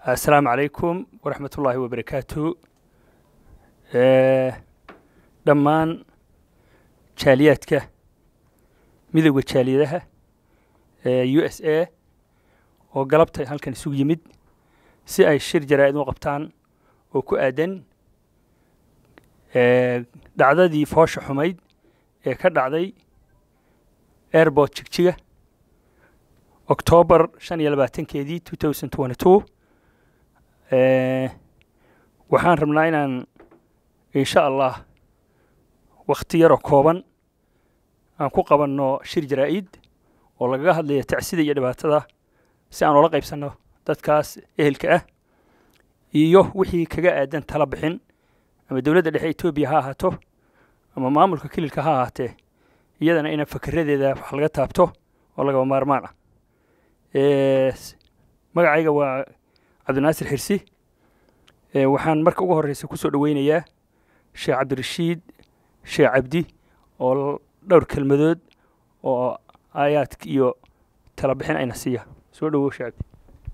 assalaamu calaykum waraxmat ullaahi wabarakaatu dhammaan jaaliyaadka midowda jaaliyadaha u s a oo galabta halkan isugu yimid si ay shir jaraa'id u qabtaan oo ku aadan dhacdadii foosha xumayd ee ka dhacday airbort jigjiga oktoobar shan iyo labaatankeedii two thousand twenty two waxaan rabnaa inaan insha allah wakhti yaroo kooban aan ku qabanno shir jaraa'id oo lagaga hadlaya tacsida iyo dhibaatada si aan oola qaybsanno dadkaas ehelka ah iyo wixii kaga aadan tala bixin ama dowladda dhexe etoobiya ha ahaato ama maamulka kililka ha ahaatee iyadana ina fakeradeeda wax laga taabto oo lagaba maarmaan ah magacayga waa cabdinaasir xirsi waxaan marka ugu horreysa ku soo dhoweynayaa sheekh cabdirashiid sheekh cabdi oo dhowr kelmadood oo aayaadka iyo tala bixin ayna siiya soo dhowow sheekh cabdi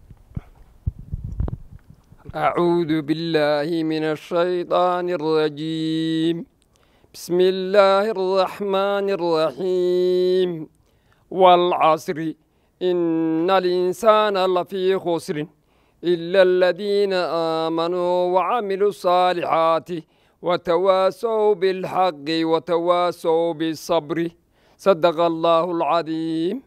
أعوذ بالله من الشيطان الرجيم بسم الله الرحمن الرحيم والعصر إن الإنسان لفي خسر إلا الذين آمنوا وعملوا الصالحات وتواسوا بالحق وتواسوا بالصبر صدق الله العظيم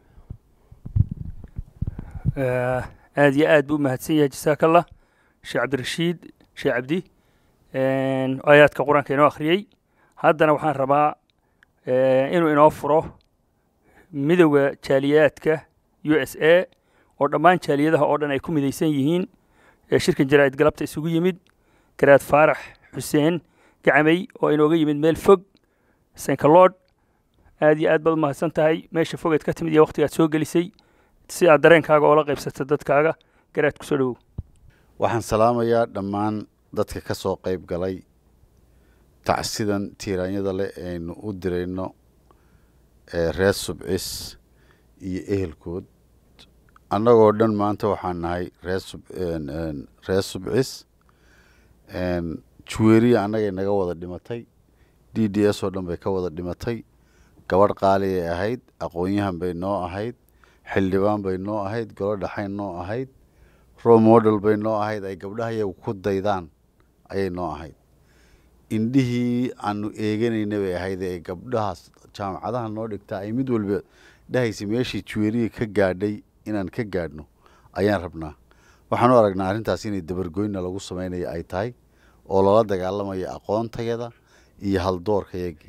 aad iyo aad buu mahadsan yahay jasaaka allah sheekh cabdirashiid sheekh cabdi aayaadka qur-aanka inoo akhriyey haddana waxaan rabaa inuu inoo furo midowda jaaliyaadka u s a oo dhammaan jaaliyadaha oo dhan ay ku midaysan yihiin ee shirkan jaraa'id galabta isugu yimid garaad faarax xuseen gacamey oo inooga yimid meel fog senkaloodh aad iyo aad baad u mahadsan tahay meesha fogeed ka timid iyo wakhtigaad soo gelisay si aad dareenkaaga oola qaybsata dadkaaga garaad ku soo dhowow waxaan salaamayaa dhammaan dadka ka soo qayb galay tacsidan tiiraanyada leh aynu u dirayno reer subcis iyo ehelkood annagoo dhan maanta waxaan nahay reer subcis juweeriya annagay naga wada dhimatay d d s oo dhan bay ka wada dhimatay gabadh qaaliyay ahayd aqoon-yahan bay noo ahayd xildhibaan bay noo ahayd golo dhaxayn noo ahayd row model bay noo ahayd ay gabdhaha iyagu ku daydaan ayay noo ahayd indhihii aanu eeganayna bay ahayd ee gabdhahaas jaamacadaha noo dhigtaa ay mid walba dhahaysa meeshii juweeriya ka gaadhay inaan ka gaadhno ayaan rabnaa waxaan u aragnaa arrintaas inay dabargoyna lagu samaynayo ay tahay oo lala dagaalamayo aqoontayada iyo haldoorkayaga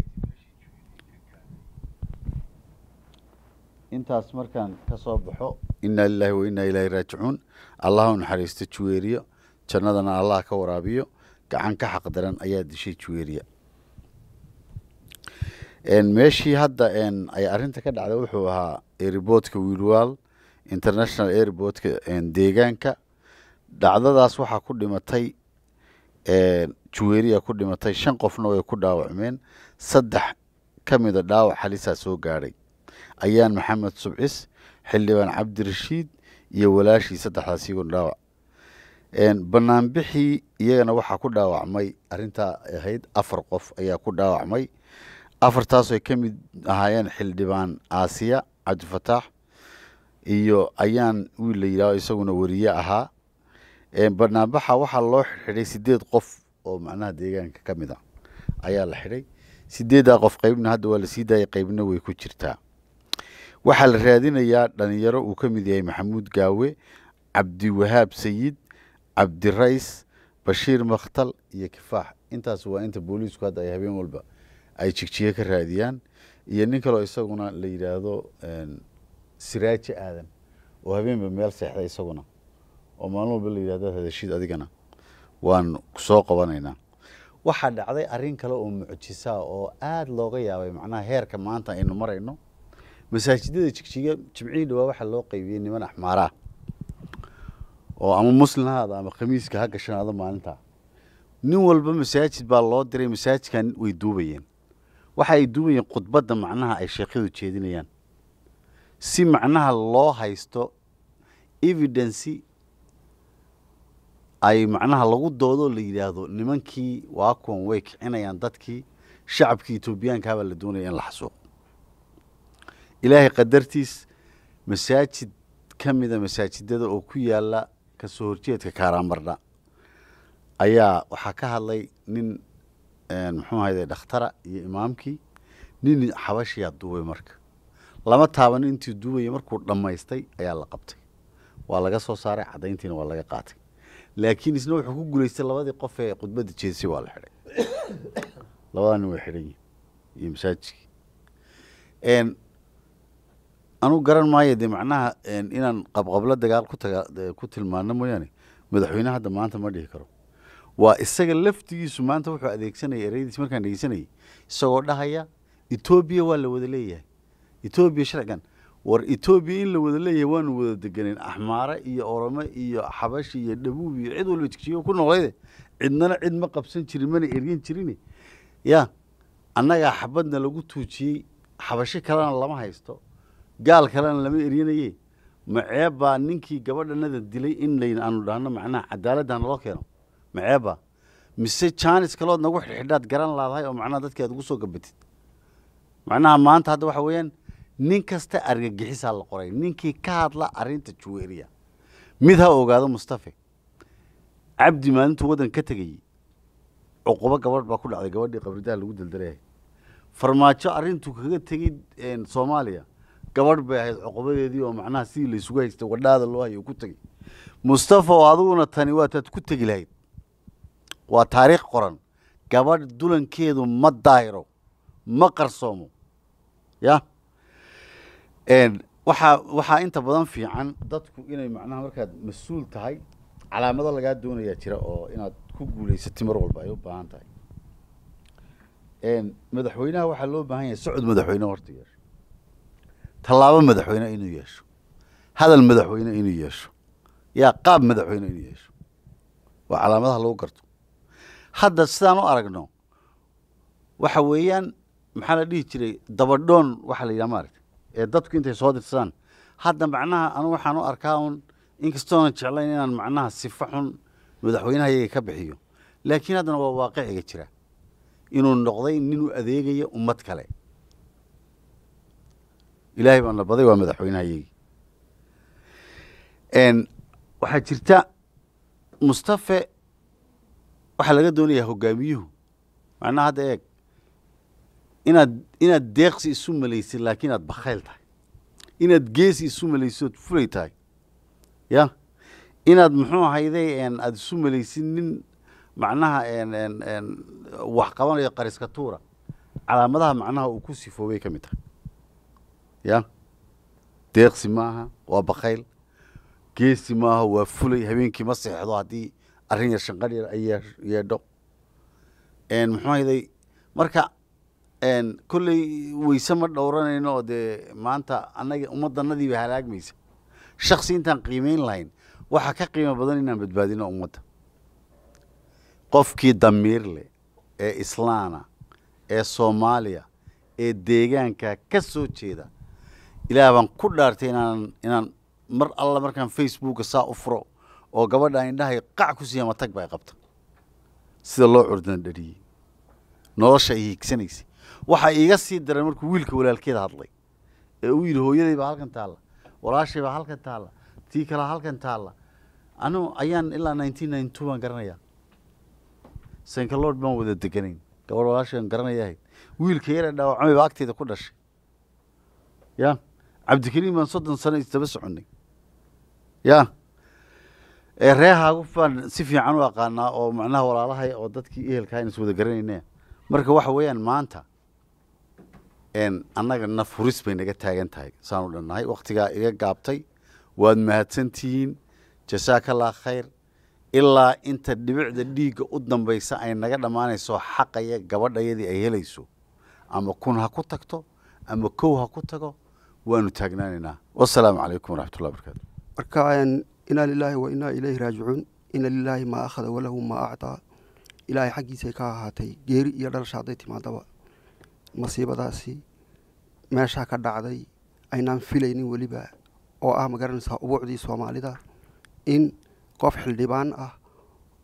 intaas markaan ka soo baxo innaa lilaahi wa innaa ilaahi raajicuun allah u naxariisto juweeriya jannadana allah ka waraabiyo gacan ka xaq daran ayaa dishay juweeriya meeshii hadda ay arrinta ka dhacday wuxuu ahaa airboodka wiilwaal international airboodka deegaanka dhacdadaas waxaa ku dhimatay juweeriya ku dhimatay shan qofna way ku dhaawacmeen saddex ka mida dhaawac halisaa soo gaadhay ayaan maxamed subcis xildhibaan cabdirashiid iyo walaashii saddexdaas iyagoon dhaawac banaanbixii iyagana waxaa ku dhaawacmay arrintaa ahayd afar qof ayaa ku dhaawacmay afartaasoo ay ka mid ahaayeen xildhibaan aasiya cabdifataax iyo ayaan wiil la yidhaaho isaguna weriye ahaa banaanbaxa waxaa loo xidhay sideed qof oo macnaha deegaanka ka mid a ayaa la xidhay sideeddaa qof qaybna hadda waa la sii daayay qaybna way ku jirtaa waxaa la raadinayaa dhalinyaro uu ka mid yahay maxamuud gaawe cabdiwahaab sayid cabdirays bashiir makhtal iyo kifaax intaas waa inta booliisku hadda ay habeen walba ay jigjiye ka raadiyaan iyo nin kaleo isaguna la yidhaahdo siraaji aadan oo habeenba meel seexday isaguna oo maalin walba la yidhahdo hadashiid adigana waan soo qabanaynaa waxaa dhacday arrin kale oo mucjisaa oo aada looga yaabay macnaha heerka maanta aynu marayno masaajidada jigjiga jimcihii dhawaa waxaa loo qaybiyey niman axmaaraa oo ama muslim haada ama khamiiska ha gashanaado maalintaa nin walba masaajid baa loo diray masaajidkan way duubayeen waxa ay duubayeen khudbadda macnaha ay sheekyadu jeedinayaan si macnaha loo haysto evidency ay macnaha lagu doodoo la yidhaahdo nimankii waa kuwan way kicinayaan dadkii shacabkii etoobiyaankaabaa la doonaya in la xasuuqo ilaahay qadartiis masaajid ka mida masaajidada oo ku yaala kasoo horjeedka kaaraamardha ayaa waxaa ka hadlay nin muxuu ahayde dhakhtara iyo imaamkii nin xabashiyaa duubay marka lama taaban intii duubaya markuu dhammaystay ayaa la qabtay waa laga soo saaray caddayntiina waa laga qaatay laakiin isna wuxuu ku guulaystay labadii qof ee khudbadda jeedsi waa la xidhay labadaa nin way xidhan yihin iyo masaajidkii anugu garan maayo dee macnaha inaan qabqablo dagaal ku taga ku tilmaano mooyaane madaxweyne hadda maanta ma dhihi karo waa isaga laftigiisu maanta wuxuu adeegsanaya ereyadiis markaan dhegeysanayay isagoo dhahaya etoobiya waa la wada leeyahay etoobiya sharcigan war etoobiya in la wada leeyahay waanu wada deganeyn axmaare iyo oromo iyo xabashi iyo dhabuub iyo cid walba jigjigo ku noqlayde cidnana cid ma qabsan jirin mana eryan jirin ya annagaa xabadna lagu tuujiyey xabashi kalena lama haysto gaal kalena lama eryanaye maceebbaa ninkii gabadhanada dilay in layn aanu dhahno macnaha cadaaladda naloo keeno maceebbaa mise jaanis kalood nagu xidhxidhaad garan laadahay oo macnaha dadki aad ugu soo gabatid macnaha maanta hadda waxa weeyaan nin kasta argagixisaa la qoray ninkii ka hadla arrinta juweeriya mid ha ogaado mustafe cabdi maalintuu waddan ka tegayey cuqubo gabadh baa ku dhacday gabadhii qabridaha lagu daldalayahay farmaajo arrintuu kaga tegey soomaaliya gabadh bay ahayd cuqubadeedii oo macnaha sidii laysugu haystay wadhaada loo hayo ku tegey mustafa oo adiguna tani waataad ku tegi lahayd waa taariikh qoran gabadh dulankeedu ma daahiro ma qarsoomo ya waxaa waxaa inta badan fiican dadku inay macnaha markaad mas-uul tahay calaamado lagaa doonayaa jira oo inaad ku guulaysatay mar walba ay u baahan tahay madaxweynaha waxaa loo baahan yahay socod madaxweyne horta yeesho tallaabo madaxweyne inuu yeesho hadal madaxweyne inuu yeesho yaa qaab madaxweyne inuu yeesho waa calaamadaha lagu garto hadda sidaan u aragno waxa weeyaan maxaa la dhihi jiray dabadhoon waxaa la yidhaha maaragta ee dadku intay soo dirsadaan hadda macnaha anu waxaan u arkaa un inkastoonan jeclayn inaan macnaha sifa xun madaxweynaha iyaga ka bixiyo laakiin haddana waa waaqiciga jira inuu noqday nin u adeegaya ummad kale ilaahay baan la baday waa madaxweynaha iyagii waxaa jirta mustafe waxaa laga doonayaa hogaamiyuhu macnaha hadda eeg inaad inaad deeqsi isu malaysid laakiin aad bakhayl tahay inaad geesi isu malaysid ood fulay tahay ya inaad muxuu ahayday aada isu malaysid nin macnaha wax qabanayo qariska tuura calaamadaha macnaha uu ku sifoobay ka mid tahay ya deeqsi maaha waa bakhayl geesi maaha waa fulay habeenkii ma seexdo haddii arrin yar shanqar yar ay yeedho muxuu ahayday marka kolley weyse ma dhowranayno oo dee maanta annaga ummaddanadiiba halaagmaysa shaksi intaan qiimeyn lahayn waxaa ka qiimo badan inaan badbaadino ummadda qofkii damiir leh ee islaana ee soomaaliya ee deegaanka ka soo jeeda ilaah baan ku dhaartay inaan inaan mar alla markaan facebooka saa u furo oo gabadha indhahay qac ku siiya matag ba ay qabta sida loo curdan dhariyey nolosha ay hiigsanaysay waxaa iiga sii daran markuu wiilka walaalkeeda hadlay ee uu yidhi hooyaday baa halkan taalla walaashay baa halkan taalla tii kalea halkan taalla anu ayaan ilaa nineteen ninety two baan garanayaa sankalood baan wada deganayn gabadh walaashay baan garanaya ahayd wiilka yara dhaawacmay baa agteeda ku dhashay ya cabdikariim baan soddon sano isdaba soconnay ya reehaagu baan si fiican u aqaanaa oo macnaha walaalahay oo dadkii ehelkaa in is wada garanayna marka waxa weeyaan maanta annaga naf huris bay naga taagan tahay saanu dhannahay wakhtigaa iga gaabtay waad mahadsantihiin jasaakallah khayr ilaa inta dhibicda dhiigga u dambaysa ay naga dhammaanayso xaqaya gabadhayadii ay helayso ama kun ha ku tagto ama kow ha ku tago waanu taagnaanaynaa wasalaamu calaykum waraxmatullahi barakaatu marka inaa lilaahi wa inaa ilayhi raajicuun ina lilaahi maa akhada walahu maa actaa ilaahay xaggiisay ka ahaatay geeri iyo dhalasha hadday timaadaba masiibadaasi meeshaa ka dhacday aynaan filaynin weliba oo ah magaranaysaa ubuucdii soomaalida in qof xildhibaan ah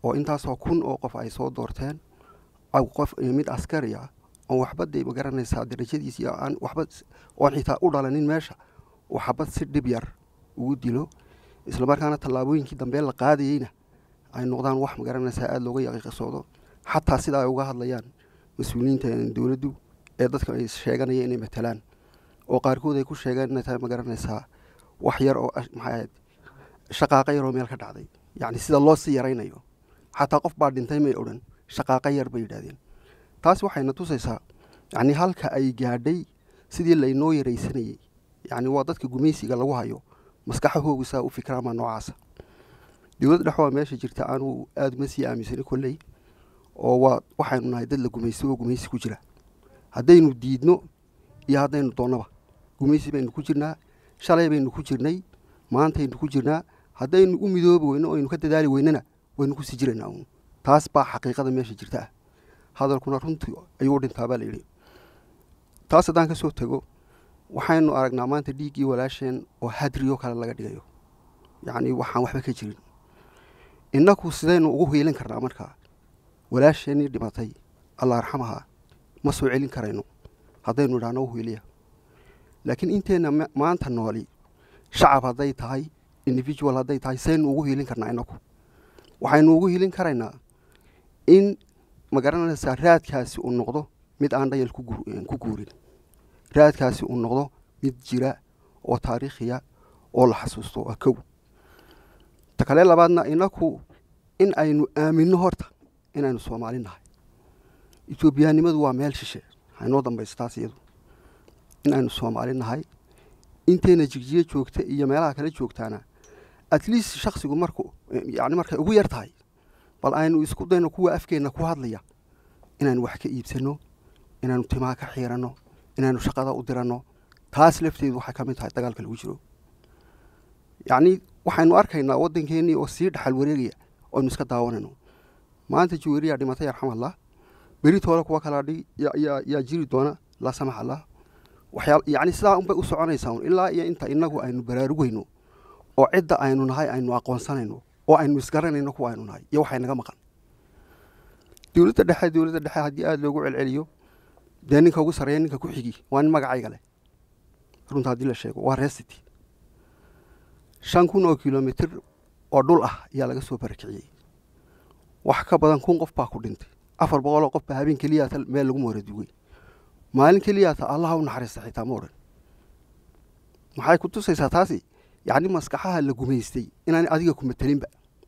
oo intaasoo kun oo qof ay soo doorteen aw qof mid askari ah oon waxba dee ma garanaysaa darajadiisi aan waxba oon xitaa u dhalanin meesha oo xabad si dhib yar ugu dilo islamarkaana tallaabooyinkii dambe la qaadayeyna ay noqdaan wax ma garanaysaa aada looga yaqiiqasoodo xataa sida ay uga hadlayaan mas-uuliyiinta dowladdu ee dadka ay sheeganaya inay matalaan oo qaarkood ay ku sheegeen inay tahay ma garanaysaa wax yar oo maxay ahayd shaqaaqa yar oo meel ka dhacday yacni sida loo sii yaraynayo xataa qof baa dhintay may odhan shaqaaqa yar bay yidhahdeen taas waxayna tusaysaa yacni halka ay gaadhay sidii laynoo yaraysanayey yacni waa dadka gumaysiga lagu hayo maskaxahoogu saa u fikraamaa noocaasa dowladda dhex waa meesha jirta aanu aada uma sii aaminsani kolley oo waa waxaynu nahay dad la gumaysto oo gumaysi ku jira haddaynu diidno iyo haddaynu doonnaba gumaysi baynu ku jirnaa shalay baynu ku jirnay maantaynu ku jirnaa haddaynu u midoobi weyno o aynu ka dadaali weynana waynu kusii jiraynaa uun taas baa xaqiiqada meesha jirta ah hadalkuna runtii ayuu u dhintaa baa layidhi taas haddaan ka soo tego waxaynu aragnaa maanta dhiiggii walaasheen oo hadriyo kale laga dhigayo yacni waxaan waxba ka jirin innaku sidaynu ugu hiilin karnaa markaa walaasheenii dhimatay allah arxamaha ma soo celin karayno haddaynu idhaahno u hiiliya laakiin inteenna maanta nooli shacab hadday tahay individual hadday tahay saynu ugu hiilin karnaa innaku waxaynu ugu hiilin karaynaa in ma garanaysaa raadkaasi uu noqdo mid aan dhayal ku guurin raadkaasi uu noqdo mid jira oo taariikhiya oo la xasuusto waa kow ta kale labaadna inaku in aynu aaminno horta inaynu soomaali nahay etoobiyaanimadu waa meel shishe haynoo dambayso taas iyadu in aynu soomaali nahay intayna jigjiye joogta iyo meelaha kale joogtaana at least shaksigu marku yani markay ugu yar tahay bal aynu isku dayno kuwa afkeenna ku hadlaya inaynu wax ka iibsanno inaynu timaha ka xiiranno inaynu shaqada u diranno taas lafteedu waxay ka mid tahay dagaalka lagu jiro yacni waxaynu arkaynaa waddankeennii oo sii dhaxal wareegaya oo aynu iska daawanayno maanta juweriyaa dhimatay arxamallah beritoole kuwa kalaa dhig yaa jiri doona laa samax allah waxyaa yacni sidaa unbay u soconaysaa un ilaa iyo inta innagu aynu baraarugayno oo cidda aynu nahay aynu aqoonsanayno oo aynu isgaranayno kuwa aynu nahay iyo waxay naga maqan dowladda dhexe dowladda dhexe haddii aada loogu celceliyo dee ninka ugu sarreeya ninka ku xigi waa nin magacayga leh runta haddii la sheego waa resity shan kun oo kilomitr oo dhul ah ayaa laga soo barakiciyey wax ka badan kun qof baa ku dhintay afar boqoloo qof baa habeen keliyaata meel lagu mooradugay maalin keliyaata allaha u naxariista xitaa ma odhan maxay ku tusaysaa taasi yacni maskaxaha la gumaystay inaan adiga ku matelinba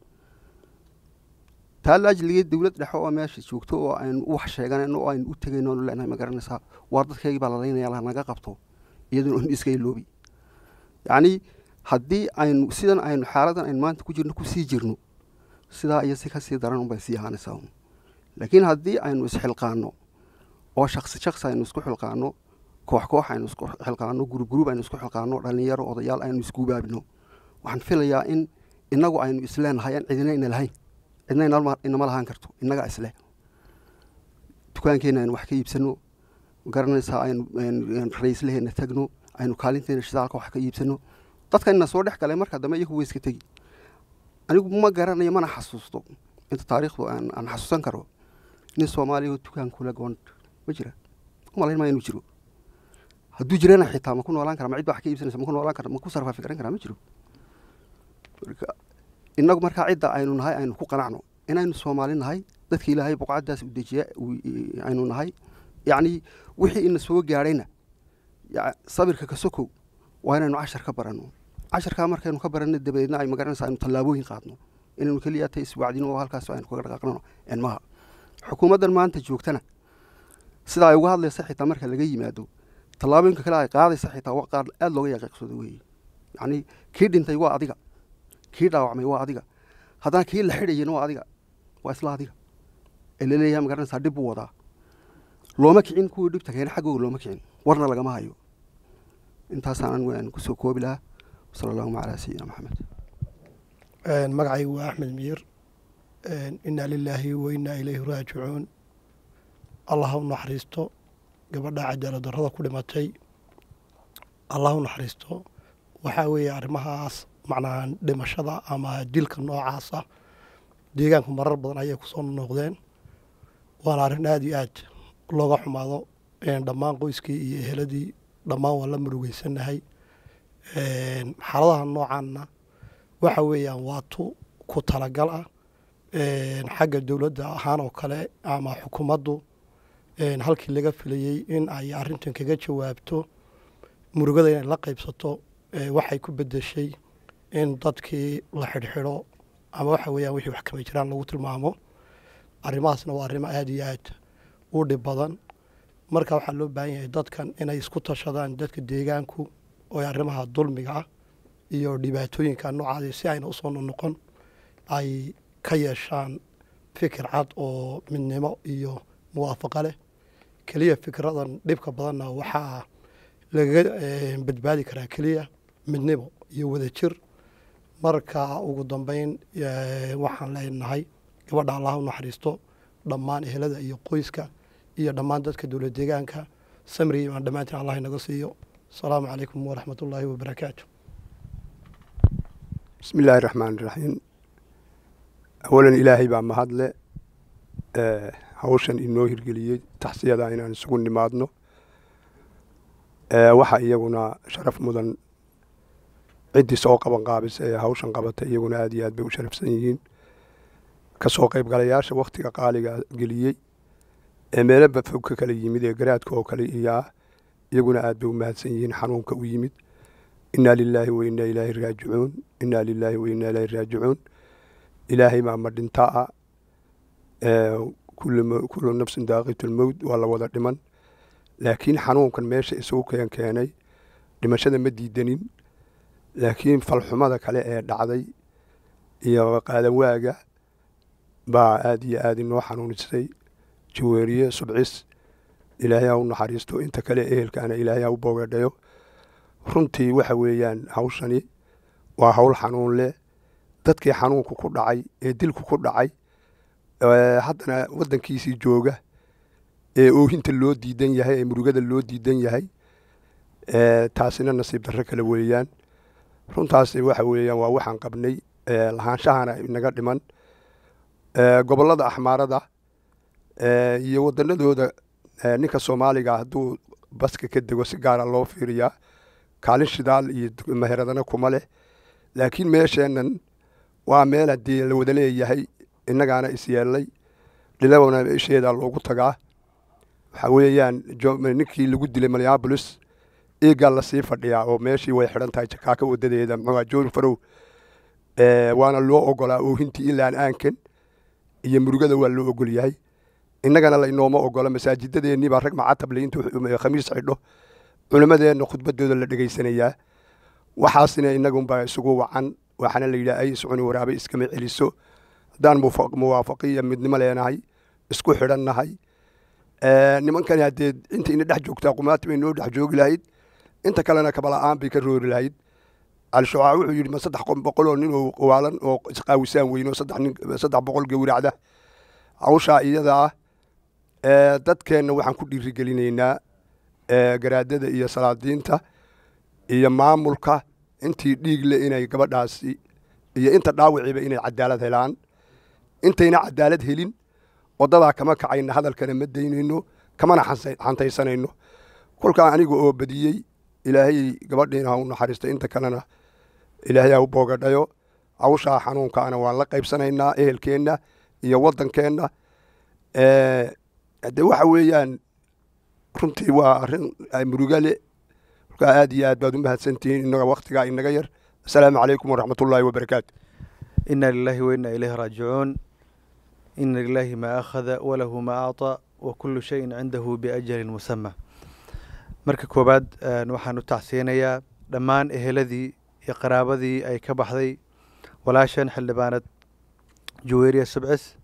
taa la ajligeed dowlad dhexe oo meesha joogto oo aynu wax sheeganayno oo aynu u tegayno onu leenahay ma garanaysaa waar dadkaygii baa lalaynaya lanaga qabto iyaduna on iska iloobi yacni haddii aynu sidan aynu xaaladan aynu maanta ku jirno kusii jirno sidaa iyo si kasii daran unbay sii ahaanaysaa un laakiin haddii aynu isxilqaano oo shaksi shaksi aynu isku xilqaano koox koox aynu isku xilqaano gurub gurub aynu isku xilqaano dhalinyaro odayaal aynu isgubaabino waxaan filayaa in innagu aynu isleenahay aan cidina ina lahayn cidna inama lahaan karto innagaa isleh dukaankeenna aynu wax ka iibsano garanaysaa aynu ra-iislaheenna tagno aynu kaalinteena shidaalka wax ka iibsano dadka ina soo dhex galay marka dambe iyagu way iska tegi anigu ma garanayo mana xasuusto inta taariikhdu aan xasuusan karo nin soomaaliya oo dukaan kula goon ma jira umalayn maa inuu jiro hadduu jirana xitaa ma ku noolaan kara ma cid ba wax ka iibsanaysa ma ku noolaan kara ma ku sarfaafi garan karaa ma jiro innagu markaa cidda aynu nahay aynu ku qanacno inaynu soomaali nahay dadka ilaahay buqcaddaas u dejiya aynu nahay yacni wixii ina soo gaadhayna sabirka ka sokow waa inaynu cashar ka baranno casharkaa markaynu ka baranno dabadeedna ay magaranaysa aynu tallaabooyin qaadno inaynu keliya ta iswacdino oo halkaas aynu kaga dhaqaaqnano enmaha xukuumaddan maanta joogtana sida ay uga hadlaysa xitaa marka laga yimaado tallaabooyinka kale ay qaadaysa xitaa waa qaar aada looga yaqiiqsooda weeye yacni kii dhintay waa adiga kii dhaawacmay waa adiga haddana kii la xidhayana waa adiga waa isla adiga ee laleeyahay magaranaysaa dhib buu wadaa looma kicin kuwii dhibta keena xaggooga looma kicin warna lagama hayo intaasaan anigu aan kusoo koobi lahaa wasala allahuma calaa sayidina maxamed magacaygu waa axmed miir inaa lilaahi wa innaa ilayhi raajicuun allah u naxariisto gabadha cadaalad darrada ku dhimatay allah u naxariisto waxaa weeye arrimahaas macnaha dhimashada ama dilka noocaasa deegaanku marar badan ayay kusoo noqdeen waana arrin aada iyo aad looga xumaado dhammaan qoyskii iyo eheladii dhammaan waan la murugeysanahay xaaladaha noocaanna waxa weeyaan waa tu ku talagal ah xagga dowladda ahaan oo kale ama xukuumaddu halkii laga filayey in ay arrintan kaga jawaabto murugada inay la qaybsato waxay ku bedeshay in dadkii la xidhxidho ama waxa weeyaan wixii wax kama jiraan lagu tilmaamo arrimahaasna waa arrimo aada iyo aad u dhib badan marka waxaa loo baahan yahay dadkan inay isku tashadaan dadka deegaanku oo arrimaha dulmiga ah iyo dhibaatooyinka noocaadi si ayna usoo noqon ay ka yeeshaan fikir cad oo midnimo iyo muwaafaqo leh keliya fikradan dhibka badanna waxaa lagaga badbaadi karaa keliya midnimo iyo wadajir marka ugu dambeyn waxaan leenahay gabadha allah u naxariisto dhammaan ehelada iyo qoyska iyo dhammaan dadka dowlad deegaanka samri imaan dhammaantiin allah inaga siiyo asalaamu calaykum waraxmat ullaahi wabarakaatu bismi illaahi raxmaan iraxiim awalan ilaahay baa mahadle hawshan inoo hirgeliyey taxsiyada inaan isugu nimaadno waxa iyaguna sharaf mudan ciddii soo qaban qaabisa ee hawshan qabata iyaguna aad iyo aad bay u sharafsan yihiin kasoo qaybgalayaasha wakhtiga qaaliga geliyey ee meelaba fog ka kala yimid ee garaadka oo kale iyaa iyaguna aad bay u mahadsan yihiin xanuunka u yimid innaa lilaahi wa innaa ilaahi raajicuun innaa lilaahi wa innaa ilaahi raajicuun ilaahay baa ma dhintaa kullu nafsin daaqitulmowd waa la wada dhiman laakiin xanuunkan meesha isugu keen keenay dhimashada ma diidanin laakiin falxumada kale ee dhacday iyo qaadanwaaga baa aad iyo aad inoo xanuunisay jaweeriye subcis ilaahay ha u naxariisto inta kale ehelkaana ilaahay ha u boogadhayo runtii waxa weeyaan hawshani waa hawl xanuun leh dadkii xanuunku ku dhacay ee dilku ku dhacay haddana waddankiisii jooga ee oohinta loo diidan yahay ee murugada loo diidan yahay taasina nasiib darro kale weeyaan runtaasi waxa weeyaan waa waxaan qabnay lahaanshahana inaga dhiman gobollada axmaarada iyo waddanadooda ninka soomaaliga hadduu baska ka dego si gaara loo fiiriyaa kaalin shidaal iyo meheradana kuma leh laakiin meesheennan waa meel haddii la wada leeyahay innagaana isyeellay dhilabana isheedaa loogu tagaa waxaa weeyaan ninkii lagu dilay minneabolis eegaa lasii fadhiyaa oo meeshii way xidhan tahay jakaaka wadadeeda muxuuha joon farow waana loo ogolaa oohintii ilaan aankan iyo murugada waa loo ogol yahay innagana laynooma ogola masaajidadeenii baa rag macatable intuu khamiis xidho culimmadeenna khudbadooda la dhegaysanayaa waxaasina innagunbaa isugu wacan waxaana la yidhaha ay iscuni waraabe iskama celiso haddaan muwaafaqiya midnimo leenahay isku xidhannahay nimankani haddee inta ina dhex joogtaa qumaati bay noo dhex joogi lahayd inta kalena kabala'aan bay ka roori lahayd al-shucaa wuxuu yidhi ma saddex boqoloo nin oo waalan oo isqaawisaan weyn oo saddex boqol gowracda hawshaa iyada ah dadkeenna waxaan ku dhiirigelinaynaa garaadada iyo salaadiinta iyo maamulka intii dhiigle inay gabadhaasi iyo inta dhaawiciiba inay cadaalad helaan intayna cadaalad helin wadadaa kama kacayna hadalkana ma daynayno kamana xantaysanayno kolkaa aniga oo badiyey ilaahay gabadhiina ha u naxariista inta kalena ilaahay ha u boogadhayo hawshaa xanuunkaana waan la qaybsanaynaa ehelkeenna iyo waddankeenna de waxa weeyaan runtii waa arrin murugale kolkaa aad iyo aad baad u mahadsantihiin inaga waktigaa inaga yar asalaamu calaykum waraxmat ullaahi wabarakaatu ina lilahi waina ilayhi raajicuun ina lilahi maa akhada walahu maa acطaa wa kulu shayin cindahu biajalin musama marka koowaad waxaan u tacsiinayaa dhammaan eheladii iyo qaraabadii ay ka baxday walaashan xildhibaanad juweeriya subcis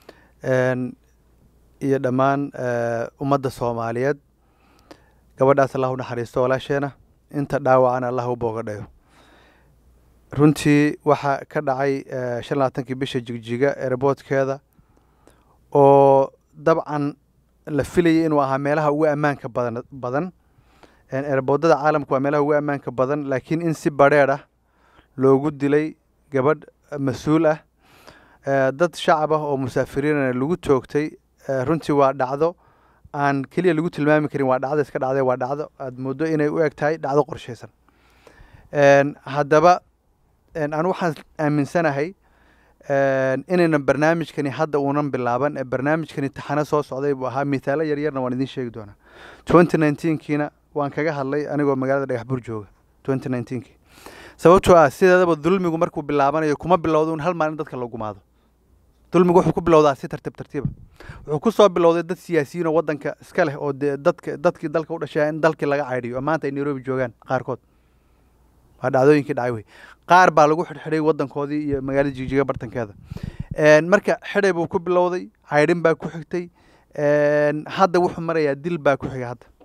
iyo dhammaan ummadda soomaaliyeed gabadhaas allah u naxariisto walaasheena inta dhaawacana allah u boogadhayo runtii waxaa ka dhacay shan labaatankii bisha jigjiga eeraboodkeeda oo dabcan la filayay inuu ahaa meelaha ugu ammaanka badan badan eeraboodada caalamka waa meelaha ugu ammaanka badan laakiin in si badrheer ah loogu dilay gabadh mas-uul ah eh, dad shacab ah oo musaafiriinana lagu toogtay eh, runtii waa dhacdo aan keliya lagu tilmaami karin waa dhacdo iska dhacday waa dhacdo aad moodo inay u eg tahay dhacdo qorshaysan En, haddaba en, anu waxaan aaminsanahay en, inaynan barnaamijkani hadda uunan bilaaban ee barnaamijkani taxano soo socday buu ahaa mithaalo yaryarna waan idiin sheegi doonaa twenty nineteenkiina waan kaga hadlay anigoo magaalada dhagaxbur jooga twenty nineteenkii sababtoo ah sideedaba dulmigu markuu bilaabanayo kuma bilowdo un hal maalin dadka la gumaado dulmigu wuxuu ku bilowdaa si tartiib tartiiba wuxuu ku soo bilowday dad siyaasiyiin oo waddanka iska leh oo dee dadka dadkii dalka u dhashay in dalkii laga caydhiyo oo maanta ay nairobi joogaan qaarkood waa dhacdooyinkii dhacay wey qaar baa lagu xidhxidhay waddankoodii iyo magaalada jigjiga bartankeeda En, marka xidhay buu ku bilowday caydhin baa ku xigtay En, hadda wuxuu marayaa dil baa ku xiga hadda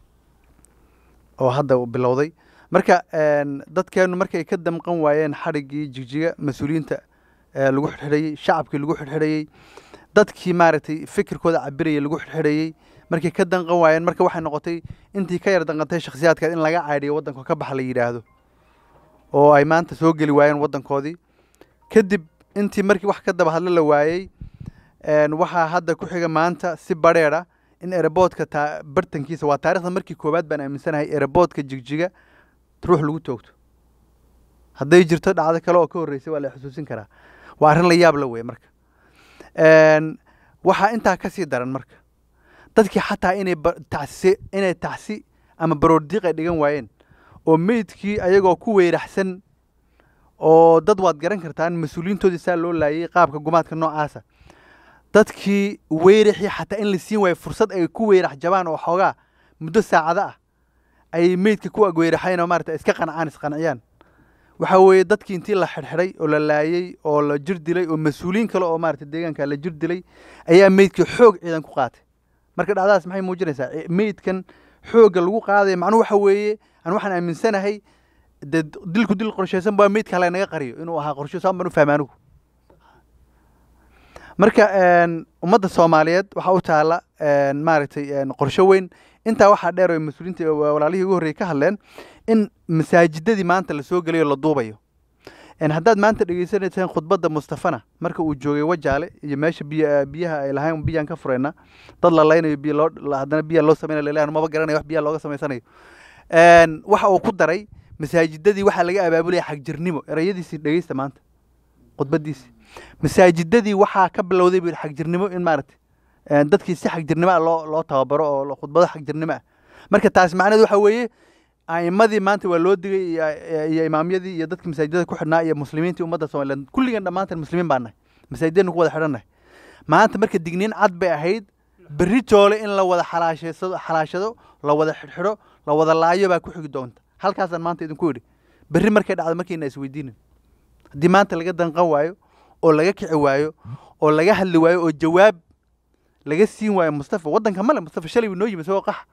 oo hadda uu bilowday marka en, dadkeenu markay ka damqan waayeen xadhiggii jigjiga mas-uuliyiinta ee lagu xidhxidhayey shacabkii lagu xidhxidhayey dadkii maaragtay fikirkooda cabirayay lagu xidhxidhayey markay ka danqan waayeen marka waxay noqotay intii ka yar danqantay shakhsiyaadka in laga caydhiyo waddanka ka baxa la yidhaahdo oo ay maanta soo geli waayeen waddankoodii kadib intii markii wax ka daba hadlo la waayey en, waxaa hadda ku xiga maanta si badheedha in ereboodka taa bartankiisa waa taarikhda markii koowaad baan aaminsanahay ereboodka jigjiga ruux lagu toogto hadday jirto dhacdo kale oo ka horreysay waa la xusuusin karaa waa arrin la yaab la wey marka En, waxaa intaa ka sii daran marka dadkii xataa inay ba- tacsi inay tacsi ama baroordiiq ay dhigan waayeen oo meydkii ayagoo ku weyraxsan oo dad waad garan kartaan mas-uuliyiintoodii saa loo laayay qaabka gumaadka noocaasa dadkii weyrixii xataa in la siin waayo fursad ay ku weyrax jabaan oo xoogaa muddo saacado ah ay meydka ku agweyraxayn oo maarata iska qancaan isqanciyaan waxaa weeye dadkii intii la xidhxidhay oo la laayey oo la jir dilay oo mas-uuliyiin kale oo maarata deegaanka la jir dilay ayaa meydkii xoog ciidan ku qaatay marka dhacdadaas maxay muujinaysaa E, meydkan xoogga lagu qaadaya macnuhu waxa weeye aan waxaan aaminsanahay dee dilku dil qorshaysan baa meydka hala naga qariyo inuu ahaa qorsho saan baan u fahma anigu marka en, ummadda soomaaliyeed waxaa u taala en, maaragtay en, qorsho weyn intaa waxaa dheer oo mas-uuliyiinta wa- walaalihii ugu horreeyey ka hadleen in masaajidadii maanta lasoo gelayo la duubayo En, haddaad maanta dhegeysanaysaan khudbadda mustafana marka uu joogay wajaale iyo meesha biya biyaha ay lahayn biyaan ka furayna dad la laynayo biyo loo la- haddana biya loo samaynayo laleeyahay maba garanayo wax biyaha looga samaysanayo En, waxa uu ku daray masaajidadii waxaa laga abaabulaya xagjirnimo erayadiisii dhegeysta maanta khudbadiisii masaajidadii waxaa ka bilowday buu yidhi xagjirnimo in maaragtay en, dadkii si xagjirnimo ah loo loo tababaro oo lo- khudbado xagjirnimo ah marka taas macnaheedu waxa weeye a'imadii maanta waa loo digay iyo- iyo imaamyadii iyo dadkii masaajidada ku xidhnaa iyo muslimiintii ummadda somaliland kulligan dhammaantan muslimiin baan nahay masaajidadna ku wada xidhannahay maanta marka digniin cad bay ahayd berri toole in la wada xalaashaysto xalaashado la wada xidhxidho la wada laayo baa ku xigi doonta halkaasaan maanta idinku idhi berri markay dhacdo markayna isweydiinin haddii maanta laga danqan waayo oo laga kici waayo oo laga hadli waayo oo jawaab laga siin waayo mustafa waddanka male mustafa shalay wuu noo yimi isagoo qax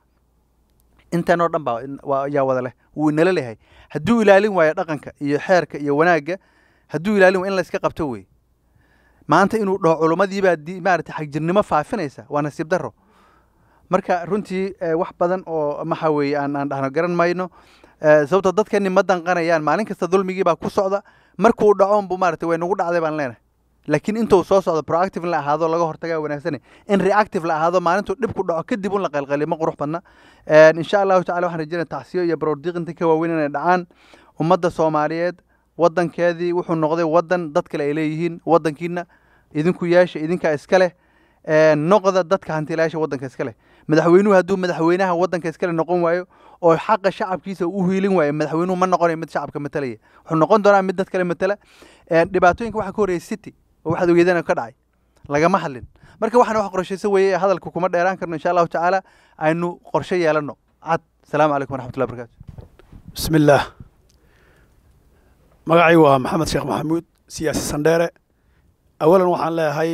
intan oo dhan baa in- waa yaa wada leh wuu inala leeyahay hadduu ilaalin waayo dhaqanka iyo xeerka iyo wanaagga hadduu ilaalin waayo in la iska qabto wey maanta inuu dhaho culummadiibaa di maarata xagjirnimo faafinaysa waa nasiib darro marka runtii eh, wax badan oo maxa weeye aan aan dhahno garan mayno Eh, sababtoo dadkani ma danqanayaan maalin kasta dulmigii baa ku socda markuu dhaco unbu maarata way nagu dhacday baan leenahay laakiin intuu soo socdo proactive in la ahaado laga hortagaa wanaagsane in reactive la ahaado maalintuu dhib ku dhaco kadib un la qalqaliyo ma qurux badna En, insha allahu tacala waxaan rajeynaya tacsiyo iyo baroordiiq inta ka waaweyn inay dhacaan ummadda soomaaliyeed waddankeedii wuxuu noqday waddan dad kale ay leeyihiin waddankiina idinku yeesha idinkaa iska leh En, noqda dadka hantilayaasha waddanka iska leh madaxweynuhu hadduu madaxweynaha waddanka iskale noqon waayo oo xaqa shacabkiisa u hiilin waayo madaxweynuhu ma noqonayo mid shacabka matalaya wuxuu noqon doonaa mid dad kale matala En, dhibaatooyinka waxaa ka horreeyay city oo waxaad ogeedana ka dhacay lagama hadlin marka waxaan wax qorshaysan weeye hadalka kuma dheeraan karno insha allahu tacaala aynu qorshe yeelano cad asalaamu calaykum waraxmatullahi wabarakatu بسم الله magacay waa maxamed sheekh maxamuud siyaasi sandheere awalan waxaan leeyahay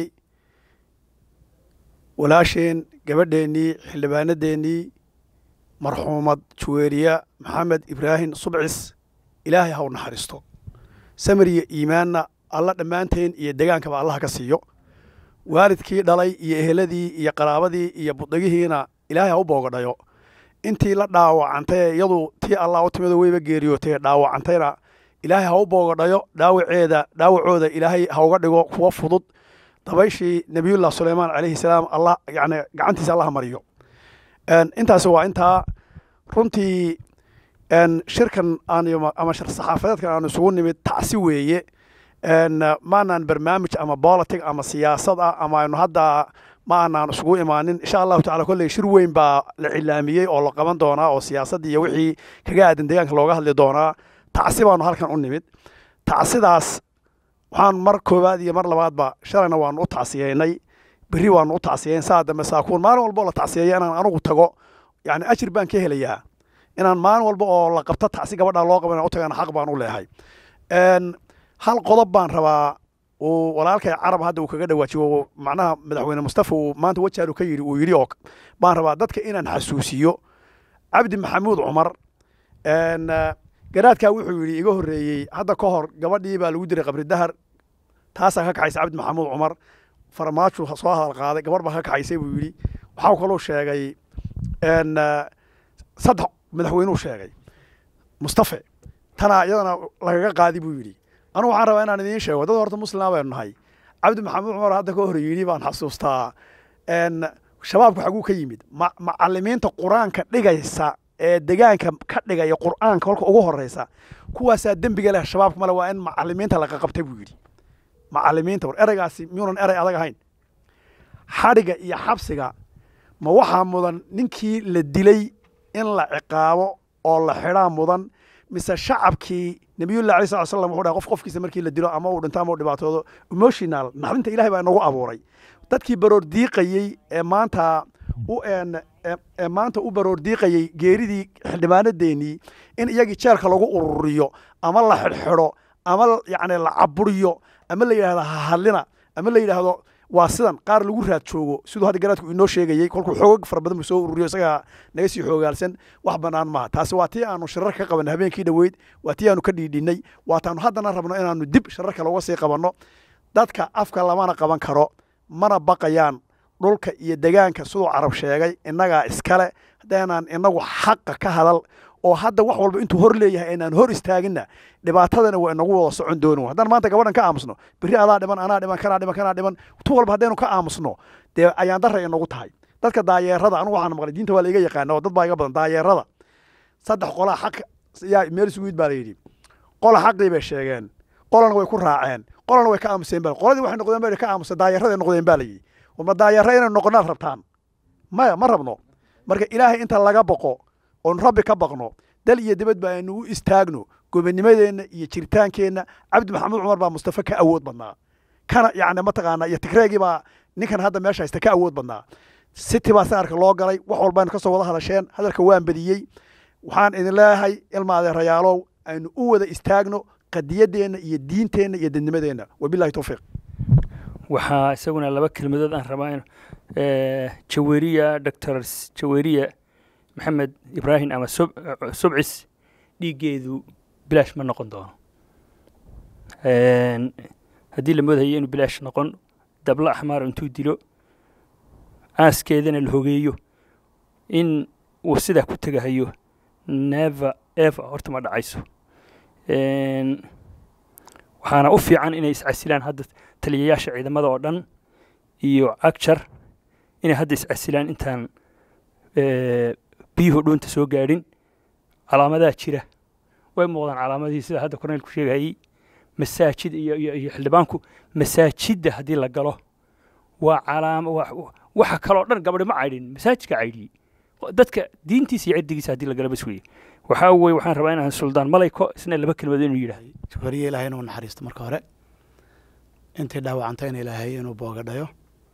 walaasheen gabadheennii xildhibaanadeennii marxuumad juweeriya maxamed ibraahim subcis ilaahay ha u naxariisto samir iyo iimaanna alla dhammaanteen iyo degaankaba allaha ka siiyo waalidkii dhalay iyo eheladii iyo qaraabadii iyo budagihiina ilaahay ha u boogadhayo intii la dhaawacantay ee iyadu tii allah u timidoo weyba geeriyootay dhaawacantayna ilaahay ha u boogadhayo dhaawaceeda dhaawacooda ilaahay ha uga dhigo kuwa fudud dabayshii nebiyullah suleymaan calayhi salaam allah yani gacantiisa allah mariyo intaasi waa intaa runtii shirkan aan ama shir saxaafadeedkan aanu isugu nimid tacsi weeye maanaan barnaamij ama politic ama siyaasad ah ama aynu hadda ma aanaan isugu imaanin insha allahu tacala kolley shir weyn baa la cilaamiyey oo la qaban doonaa oo siyaasadda iyo wixii kaga aadan deegaanka looga hadli doonaa tacsi baanu halkan u nimid tacsidaas waxaan mar koowaad iyo mar labaadba shalayna waanu u tacsiyeynay berri waanu u tacsiyeyn saa dambe saakuun maalin walba oo la tacsiyeeya inaan anugu tago yani ajir baan ka helayaa inaan maalin walba oo la qabto tacsi gabadha loo qaban u tagana xaq baan u leehay hal qodob baan rabaa uu walaalkay carab hadda uu kaga dhawaajiyo macnaha madaxweyne mustafa uu maanta wajaaru ka yidhi uu yidhi oo baan rabaa dadka inaan xasuusiyo cabdi maxamuud cumar garaadkaa wuxuu yidhi iga horreeyey hadda ka hor gabadhii baa lagu diray qabri dahar taasaa ka kaxaysa cabdi maxamuud cumar farmaaju soo hadal qaaday gabarh baa ka kaxaysay buu yidhi waxaa kaloo sheegay saddex madaxweynuu sheegay mustafe tanaa iyadana lagaga qaadi buu yidhi anugu waxaan rabaa inaan idiin sheego dad horta muslima baynu nahay cabdi maxamuud cumar hadda ka hor yidhi baan xasuustaa shabaabku xaguu ka yimid macalimiinta qur-aanka dhigaysa ee degaanka ka dhigaya qur'aanka kolka ugu horeysa kuwaasaa dembiga leh shabaabka male waa in macalimiinta laga qabta buu yidhi macalimiinta war ereygaasi miyuunan erey adag ahayn xadhiga iyo xabsiga ma waxaa mudan ninkii la dilay in la ciqaabo oo la xidhaa mudan mise shacabkii nabiyullah alay sal slam wuxuu dhahay qof qofkiisa markii la dilo ama uu dhinto ama uu dhibaatoodo emotional naxdinta ilahay baa inagu abuuray dadkii baroor diiqayey ee maanta u ee maanta u baroor diiqayey geeridii xildhibaanadeennii in iyagii jeelka lagu ururiyo ama la xidhxidho ama yacni la caburiyo ama la yidhahdo hahadlina ama la yidhaahdo waa sidan qaar lagu raad joogo siduu hadda garaadku inoo sheegayey kolkuu xoogag fara badan buu soo ururiyo isagaa naga sii xoogaalsan wax bannaan maaha taasi waa tii aanu shirar ka qabanay habeenkii dhoweyd waa tii aanu ka dhiidhinnay waataanu haddana rabno inaanu dib shirarka looga sii qabanno dadka afka lamana qaban karo mana baqayaan dhulka iyo degaanka siduu carab sheegay innagaa iskale haddaynaan inagu xaqa ka hadal oo hadda wax walba intuu hor leeyahay aynaan hor istaaginna dhibaatadana waa inagu wada socon doonin haddaan maanta gabadhan ka aamusno berri adaa dhiban anaa dhiban kanaa dhiban kanaa dhiban tu walba haddaynu ka aamusno dee ayaan darra inagu tahay dadka daayeerada anugu waxaan maqlay diinta waa la iga yaqaana oo dad baa iga badan daayeerada saddex qolaa xaq yaa meel isugu yid baa la yidhi qola xaqii bay sheegeen qolana way ku raaceen qolana way ka aamuseen baa qoladii waxay noqdeen baa ka aamuseen daayeeraday noqdeen baa la yidhi ma daayeera inaynu noqonaad rabtaan maya ma rabno marka ilaahay inta laga boqo oon rabbi ka baqno dal iyo dibad ba aynu u istaagno gobonimadeenna iyo jiritaankeenna cabdi maxamuud cumar baa mustafa ka awood badnaa kana yani mataqaana iyo tigreegii baa ninkan hadda meesha haysta ka awood badnaa city baa saarka loo galay wax walbaynu kasoo wada hadasheen hadalka waan badiyey waxaan idin leeyahay ilma adeerayaalow aynu u wada istaagno qadiyadeenna iyo diinteenna iyo dadnimadeenna wabilahi towfiiq waxaa isaguna laba kelmadood aan rabaa in jaweriya doctor jaweriya maxamed ibraahim ama subcis dhiiggeedu bilaash ma noqon doono haddii la moodayo inuu bilaash noqon dabla axmaar intuu dilo aaskeedana la hogeeyo in uu sidaa ku tegahayo neva eva horta ma dhacayso waxaana u fiican inay iscasilaan hadda taliyayaasha ciidamada oo dhan iyo agjar inay hadda iscasilaan intaan biyuhu dhuunta soo gaadhin calaamadaa jira way muuqdaan calaamadihii sida hadda korneylku sheegayey masaajid iyo iyo iyo xildhibaanku masaajidda haddii la galo waa calaama waxa kaloo dhan gabadhi ma caydhin masaajidka caydhiyey dadka diintiisa iyo ciddigiisa haddii la galo bas weye waxaa weye waxaan rabaa inaan suldaan malayko isna laba kelmadood inuu yidhaahdo jabariye ilaahay inuu naxariisto marka hore intii dhaawacantayna ilaahay inuu boogadhayo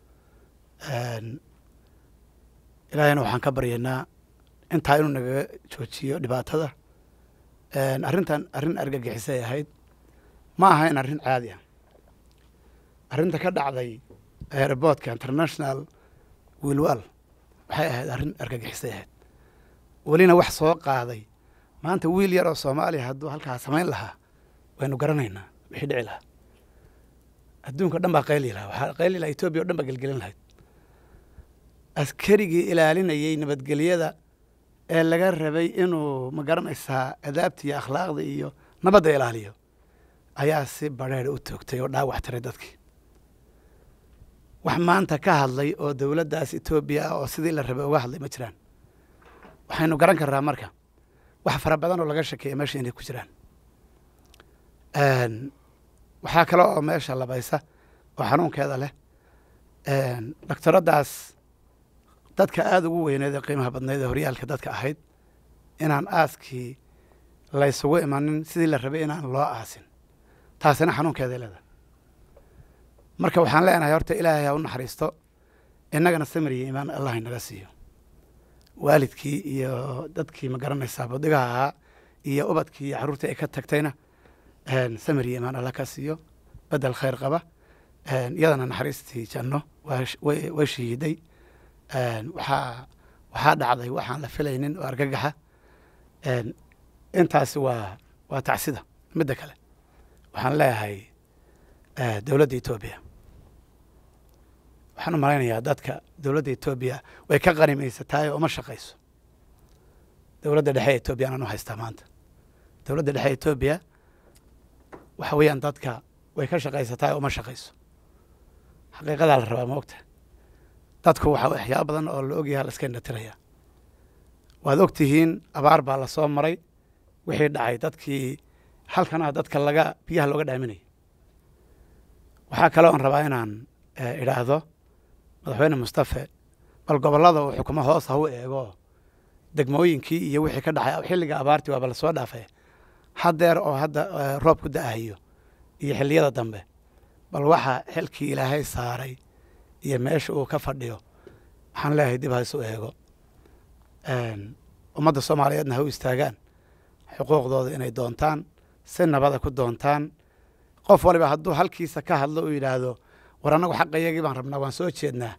ilaahayna waxaan ka baryaynaa intaa inuu nagaga joojiyo dhibaatada arrintan arrin argagixisay ahayd ma ahayn arrin caadi ah arrinta ka dhacday airboodka international wiilwal waxay ahayd arrin argagixisay ahayd welina wax soo qaaday maanta wiil yar oo soomaaliya hadduu halkaa samayn lahaa waynu garanaynaa wixii dhici lahaa adduunka dhan baa qayli lahaa waxaa qayli lahaa etoobiya o dhan baa gelgelin lahayd askarigii ilaalinayey nabadgelyada ee laga rabay inuu ma garanaysaa adaabta iyo akhlaaqda iyo nabadda ilaaliyo ayaa si badheer u toogtay oo dhaawac tiray dadkii wax maanta ka hadlay oo dowladdaas etoobiya ah oo sidii la rabay uga hadlay ma jiraan waxaynu garan karnaa marka wax fara badan oo laga shakeeya meesha inay ku jiraan waxaa kale oo meesha labaysa oo xanuunkeeda leh doctoraddaas dadka aada ugu weyneed ee qiimaha badnayd ee horyaalka dadka ahayd inaan aaskii laysugu imanin sidii la rabay inaan loo aasin taasina xanuunkeeday leedahay marka waxaan leenahay horta ilaahay ha u naxariisto innagana samir iyo iimaan allah inaga siiyo waalidkii iyo dadkii ma garanaysaa budigaha ahaa iyo ubadkii iyo carruurtii ay ka tagtayna samir iyo iimaan allah ka siiyo bedel khayr qaba iyadana naxariistii janno way shahiiday waxaa waxaa dhacday waxaan la filaynin oo argagaxa intaasi waa waa tacsida midda kale waxaan leeyahay dowladda etoobiya waxaan u malaynayaa dadka dowladda etoobiya way ka qanimaysataay oo uma shaqayso dowladda dhexe ee etoobiya anaan u haystaa maanta dowladda dhexe etoobiya waxa weeyaan dadka way ka shaqaysataay oo uma shaqayso xaqiiqadaa la rabaa ma ogta dadku waxa waxyaaba badan oo la ogyaha la iska indhatiraya waad og tihiin abaar baa la soo maray wixii dhacay dadkii halkanaa dadka laga biyaha looga dhaaminaya waxaa kale oon rabaa inaan idhaahdo madaxweyne mustafe bal gobollada uu xukumo hoos ha u eego degmooyinkii iyo wixii ka dhacay xilliga abaartii waaba lasoo dhaafay haddeer oo hadda roob ku da'ahayo iyo xilliyada dambe bal waxa xilkii ilaahay saaray iyo meesha uu ka fadhiyo waxaan leeyahay dib ha isu eego ummadda soomaaliyeedna ha u istaagaan xuquuqdooda inay doontaan si nabada ku doontaan qof waliba hadduu halkiisa ka hadlo uu yidhaahdo war annagu xaqayagii baan rabnaa waan soo jeednaa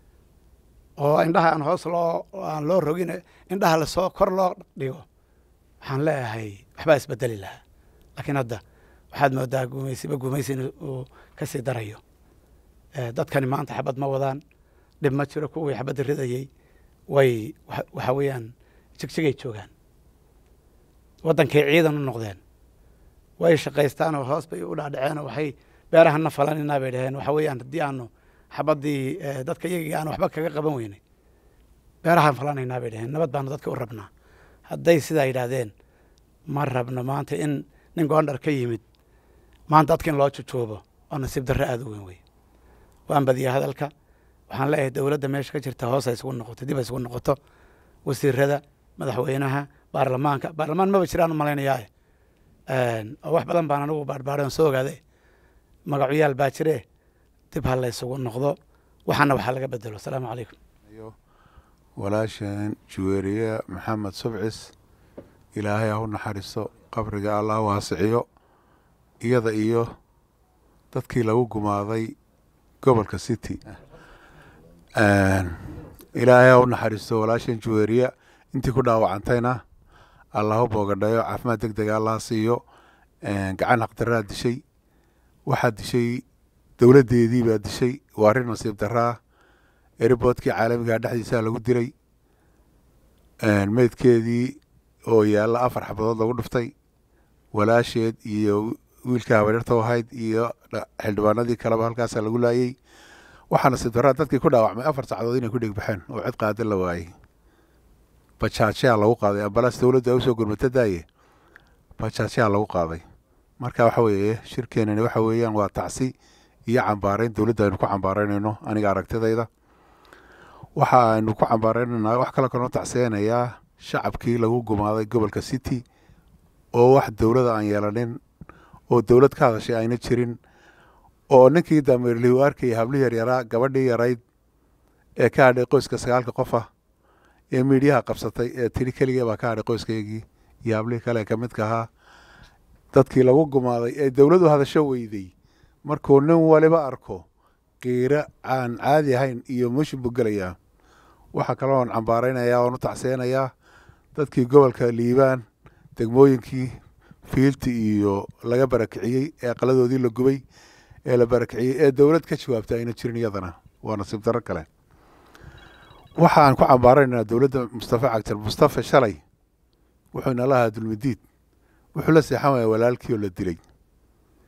oo indhaha aan hoos loo aan loo rogin indhaha lasoo kor loo dhigo waxaan leeyahay waxbaa isbedeli lahaa laakiin hadda waxaad moodaa guumaysiba guumaysi in uu ka sii darayo dadkani maanta xabad ma wadaan dhib ma jiro kuwii xabadda ridayey way waxa weeyaan jigjigay joogaan waddankay ciidan u noqdeen way shaqaystaan oo hoos bay u dhaadhaceen oo waxay beerahana falaninaa bay dhaheen waxa weeyaan haddii aanu xabaddii dadka iyagii aan waxba kaga qaban weynay beerahaan falanaynaa bay dhaheen nabad baanu dadka u rabnaa hadday sidaa yidhaahdeen ma rabno maanta in nin goondhar ka yimid maanta dadka in loo jujoobo oo nasiib darre aada u weyn wey waan badiya hadalka waxaan leeyahay dowladda meesha ka jirta hoos ay isugu noqoto dib ay isugu noqoto wasiirada madaxweynaha baarlamaanka baarlamaan maba jiraan u malaynayaa oo wax badan baan anigu baarbaaran soo ogaade magacuyaal baa jire dib ha la isugu noqdo waxaana waxaa laga bedelo asalaamu calaykum walaasheen juweeriye maxamed subcis ilaahay ha u naxariisto qabriga allah waasiciyo iyada iyo dadkii lagu gumaaday gobolka city ilaahay ha u naxariisto walaasheen juweeriye intii ku dhaawacantayna allah u boogadhayo caafimaad deg dega allah siiyo gacan haqdaraa dishay waxaa dishay dowladdeedii baa dishay waa arrin nasiib daraa eriboodkii caalamigaa dhexdiisaa lagu dilay meydkeedii oo yaalla afar xabadood lagu dhuftay walaasheed iyo wiilka habaryarta ahayd iyo xildhibaanadii kaleba halkaasaa lagu laayey waxaa nasiib daraa dadkii ku dhaawacmay afar sacdood inay ku dhegbaxeen oo cid qaada la waayey bajaajyaa lagu qaaday ambalaas dowladda ay usoo gurmata daaye bajaajyaa lagu qaaday marka waxa weeye shirkeenani waxa weeyaan waa tacsi iyo cambaarayn dowladda aynu ku cambaaraynayno aniga aragtidayda waxa aynu ku cambaaraynanaa wax kale kaloo tacsiyanayaa shacabkii lagu gumaaday gobolka city oo wax dowlada aan yeelanin oo dowlad ka hadashay ayna jirin oo ninkii dameerlihi u arkayay hablihii yaryaraa gabadhii yarayd ee ka hadhay qoyska sagaalka qof ah ee miidhiyaha qabsatay ee tiri keligee baa ka hadhay qoyskaygii iyo hablihii kale ka midka ahaa dadkii lagu gumaaday ee dowladu hadasho weyday markuu nin waliba arko qiiro aan caadi ahayn iyo mushin buu gelayaa waxaa kaloo aan cambaaraynayaa oon u tacseenayaa dadkii gobolka liibaan degmooyinkii fiilti iyo laga barakiciyey ee aqaladoodii la gubay ee la barakiciyey ee dowlad ka jawaabtay ayna jirin iyadana waa nasiib darro kale waxaan ku cambaaraynaynaa dowladda mustafa cagtar mustafa shalay wuxuu inala ahaa dulmidiid wuxuu la seexan waaya walaalkii oo la dilay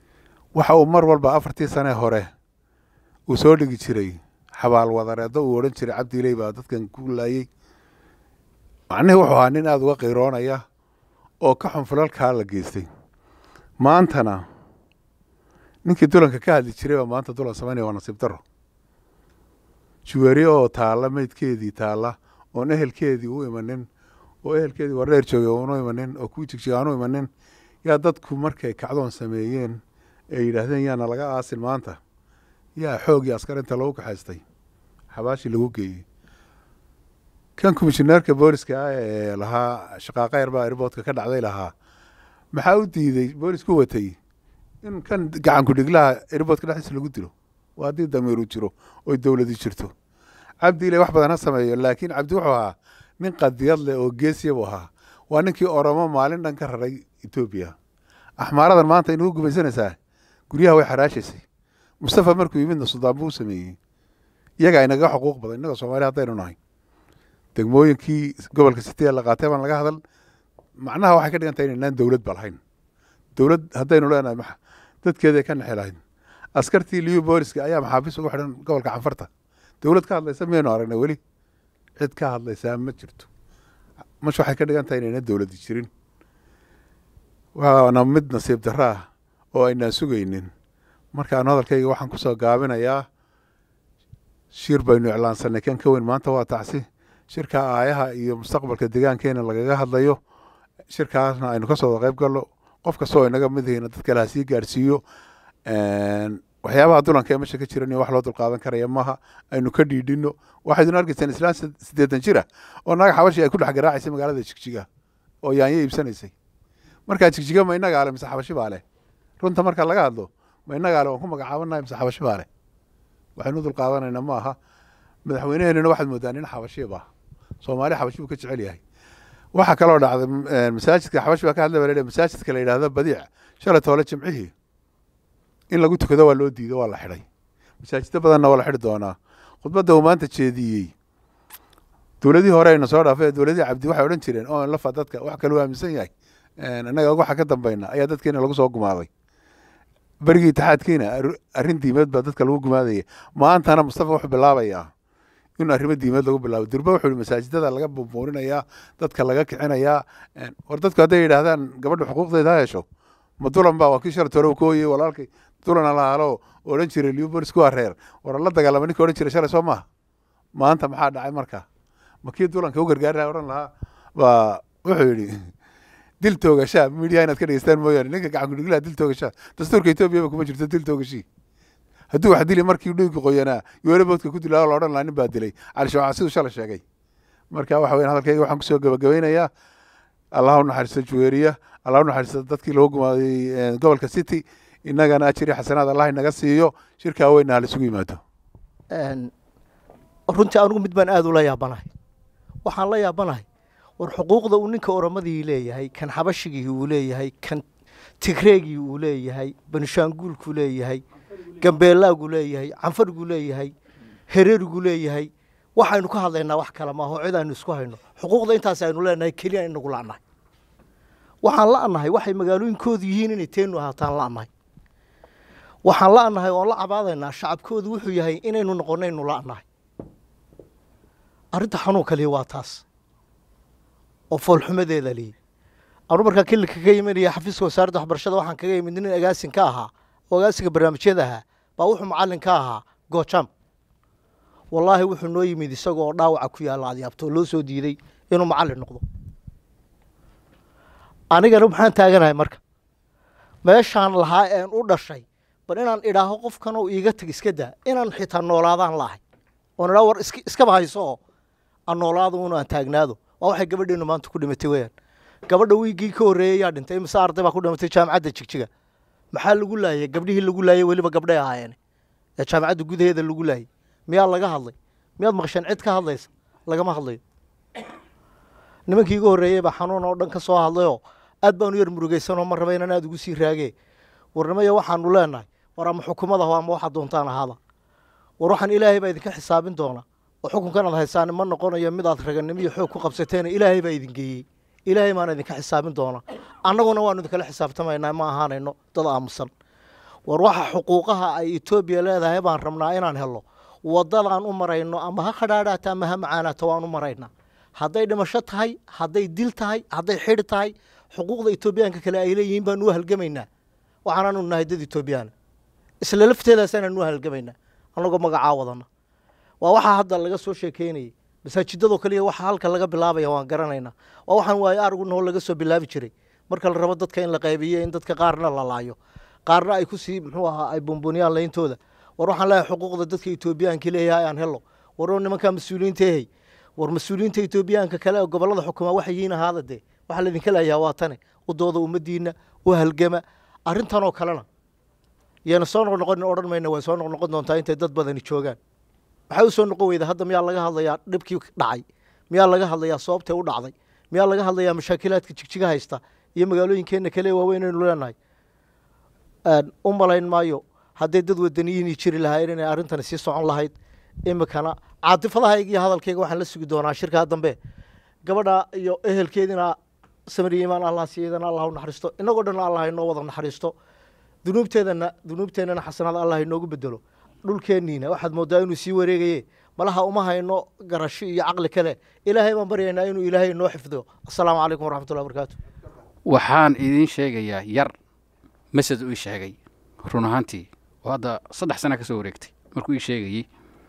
waxa uu mar walba afartii sane hore uu soo dhigi jiray xabaal wadareeddo uu odhan jiray cabdiiley baa dadkan ku laayey macnihii wuxuu ahaa nin aada uga qiroonaya oo ka xun fulalkaa la geystay maantana ninkii dulanka ka hadli jiray baa maanta dulan samaynaya waa nasiib daro juweri oo taalla meydkeedii taalla oon ehelkeedii u imanin oo ehelkeedii wardheer joogay uunu imanin oo kuwii jigjiga aanu imanin yaa dadku markay kacdoon sameeyeen ee yidhaahdeen yaana laga aasin maanta yaa xoogii askarinta lagu kaxaystay xabaashii lagu geeyey kan komishineerka booliska ah ee lahaa shaqaaqa yarbaa airboodka ka dhacday lahaa maxaa u diiday boolisku watay in kan gacanku dhiglaha airboodka dhexdiisa lagu dilo waa haddii damiiru jiro oy dowladi jirto cabdi ile wax badan ha sameeyo laakiin cabdi wuxuu ahaa nin qadiyad leh oo geesiya buu ahaa waa ninkii oromo maalin dhan ka raray etoobiya axmaaradan maanta inugu gumaysanaysaa guryaha way xaraashaysay mustafa markuu yimidna suldaan buu u sameeyey iyagaa inaga xuquuq badan innaga soomaali haddaynu nahay degmooyinkii gobolka sitiya la qaatay baan laga hadal macnaha waxay ka dhigan tahay inaynaan dowlad ba lahayn dowlad haddaynu leenahay ma dadkeeday ka nexi lahayd askartii liyu booliska ayaa maxaabiis ugu xidhan gobolka canfarta dowlad ka hadlaysa miyaynu aragnay weli cid ka hadlaysaa ma jirto mash waxay ka dhigan tahay inayna dowladi jirin waana mid nasiib darro ah oo aynaan sugaynin markaan hadalkayga waxaan kusoo gaabinayaa shir baynu iclaansanay kan ka weyn maanta waa tacsi shirka aayaha iyo mustaqbalka deegaankeena lagaga hadlayo shirkaasna aynu kasoo wada qayb galno qof kastoo inaga mid yihiina dad kale ha sii gaarsiiyo waxyaabaha dulanka ee mesha ka jiran iyo wax loo dulqaadan karaya maaha aynu ka dhiidhino waxaydun arkaysaan islaan siddeetan jira oo naga xabashi ay ku dhex garaacaysay magaalada jigjiga oo yaanyo iibsanaysay markaa jigjiga ma inagaa le mise xabashi baa leh runta marka laga hadlo ma inagaa le waan ku magacaabanahay mise xabashi baa leh waxaynu dulqaadanayna ma aha madaxweyneheenuna waxaad moodaa nin xabashiba soomaali xabashi buu ka jecel yahay waxaa kaloo dhacday masaajidka xabashi baa ka hadlay baa masaajidka la yidhahdo badiic shalay toole jimcihii in lagu tukado waa loo diido waa la xidhay masaajiddo badanna waa la xidhi doonaa khudbadda uu maanta jeediyey dowladihii hore ayna soo dhaafay dowladihii cabdi waxay odhan jireen oo lafa dadka wax kaluu aaminsan yahay innaga waxa ka dambayna ayaa dadkeena lagu soo gumaaday berigii itixaadkiina arrin diimeed baa dadka lagu gumaadaya maantana mustafa wuxuu bilaabayaa in arrimo diimeed lagu bilaabo durba wuxuu yihi masaajidada laga bumbuurinayaa dadka laga kicinayaa war dadku hadday yidhaahdaan gabadha xuquuqdeeda ha hesho ma dulan baa waa kii shalay tore uu ka hoyey walaalkay dulan alaalo odhan jiray liubolis kuwaa reer war la dagaalama ninka odhan jiray shalay soo maaha maanta maxaa dhacay marka ma kii dulanka u gargaaraya odhan lahaa baa wuxuu yidhi dil toogashaa midiya inaad ka dhegeystaan mooyaane ninka gacan kudhiglaha dil toogashaa dastuurka etoobiyaba kuma jirto dil toogashii hadduu wax dili markii dhiigga qoyanaa yoolaboodka ku dilaa la odhan lahaa nin baa dilay cali shawca siduu shalay sheegay marka waxa weyan hadalkayga waxaan kusoo gabagabeynayaa allah u naxariisto juweeriya allah u naxariisto dadkii lagu gumaaday gobolka city innagana ajiri xasanaad allah inaga siiyo shirkaa weynna ha laisugu yimaado runtii anugu mid baan aada ula yaabanahay waxaan la yaabanahay war xuquuqda uu ninka oromadii leeyahay kan xabashigii uu leeyahay kan tigreegii uu leeyahay banishaanguulkuu leeyahay gambeelaagu leeyahay canfariguu leeyahay hereerigu leeyahay waxaynu ka hadlaynaa wax kale maaho cid aynu isku hayno xuquuqda intaas aynu leenahay keliya inagu la'nahay waxaan la'nahay waxay magaalooyinkoodu yihiin inay teenu ahaataan la'nahay waxaan la'nahay oon la cabaadaynaa shacabkoodu wuxuu yahay inaynu noqonaynu la'nahay arrinta xanuunka lihi waa taas oo foolxumadeeda lihi anu markaa kilika ka imanaya xafiiska wasaaradda waxbarashada waxaan kaga imid nin agaasin ka ahaa oo agaasinka barnaamijyada ahaa baa wuxuu macallin ka ahaa goojam wallaahi wuxuu noo yimid isagoo dhaawaca ku yaalla adyaabto oo loo soo diiday inuu macallin noqdo anigana maxaan taaganahay marka meeshaan lahaa een u dhashay bal inaan idhaaho qofkanoo iiga tag iska daa inaan xitaa noolaadaan laahay oon idhaho war iskaba hayso oo aan noolaado un aan taagnaado waa waxay gabadheenu maanta ku dhimatay weyaan gabadha wiiggii ka horreeyey yaa dhintay imise arday baa ku dhimatay jaamacadda jigjiga maxaa lagu laayay gabdhihii lagu laayay weliba gabdhay ahaayeen ee jaamacadda gudaheeda lagu laayay miyaa laga hadlay miyaad maqasheen cid ka hadlaysa lagama hadlayo nimankii iga horreeyey baa xanuun oo dhan ka soo hadlayoo aad baanu yar murugaysanoo ma raba inaan aad ugu sii raagee warnimaya waxaanu leenahay war ama xukumada ho ama waxaad doontaan ahaada war waxaan ilaahay baa idinka xisaabin doona oo xukunkan aad haysaan ma noqonayo mid aad raganimo iyo xoog ku qabsateena ilaahay baa idin geeyey ilaahay maana idinka xisaabin doona annaguna waanu idinkala xisaabtamaynaa ma ahaanayno dad aamusan war waxa xuquuqaha ay etoobiya leedahay baan rabnaa inaan helo waddadaan u marayno ama ha khadhaadhaata ama ha macaanaata waan u maraynaa hadday dhimasho tahay hadday dil tahay hadday xidhi tahay xuquuqda etoobiyaanka kale ay leeyihiin baan u halgamaynaa waxaanaanu nahay dad etoobiyaana isla lafteedaasaan u halgamaynaa annagoo magacaa wadana waa waxaa hadda laga soo sheekeynayay masaajidadoo kaliya waxa halka laga bilaabaya waan garanaynaa waa waxaan waayo arigu noo laga soo bilaabi jiray marka la rabo dadka in la qaybiyo in dadka qaarna la laayo qaarna ay kusii muxuu ahaa ay bumbuniyaan layntooda war waxaan leeyahay xuquuqda dadka etoobiyaanka leeyahay aan helo waroo nimankaa mas-uuliyiinta ehey war mas-uuliyiinta etoobiyaanka kale ee gobollada xukuma waxay yihiin ahaada dee waxaa laydinka leeyahay waa tane u dooda ummadiina u halgama arrintanoo kalena yayna soo noqnoqon odhan mayna way soo noqnoqon doontaa intay dad badani joogaan waxay u soo noqon weyda hadda miyaa laga hadlayaa dhibkii dhacay miyaa laga hadlayaa sababtay u dhacday miyaa laga hadlayaa mashaakilaadka jigjiga haysta iyo magaalooyinkeenna kale waaweyn aynu leenahay u malayn maayo hadday dad wadaniyiini jiri lahaayeen inay arrintani sii socon lahayd imikana caatifadahayga iyo hadalkayga waxaan la sugi doonaa shirkaa dambe gabadha iyo ehelkeedina samariya imaan allah siiyadana allah u naxariisto inagoo dhan allah inoo wada naxariisto dunuubteedana dunuubteennana xasanaada allah inoogu bedelo dhulkeenniina waxaad moodaa inuu sii wareegaye malaha uma hayno garasho iyo caqli kale ilaahay baan baryaynaa inuu ilaahay inoo xifdiyo assalaamu calaykum waraxmatullahi wabarakaatu waxaan idiin sheegayaa yar masad uu ii sheegay run ahaantii oo hadda saddex sana ka soo wareegtay markuu ii sheegayey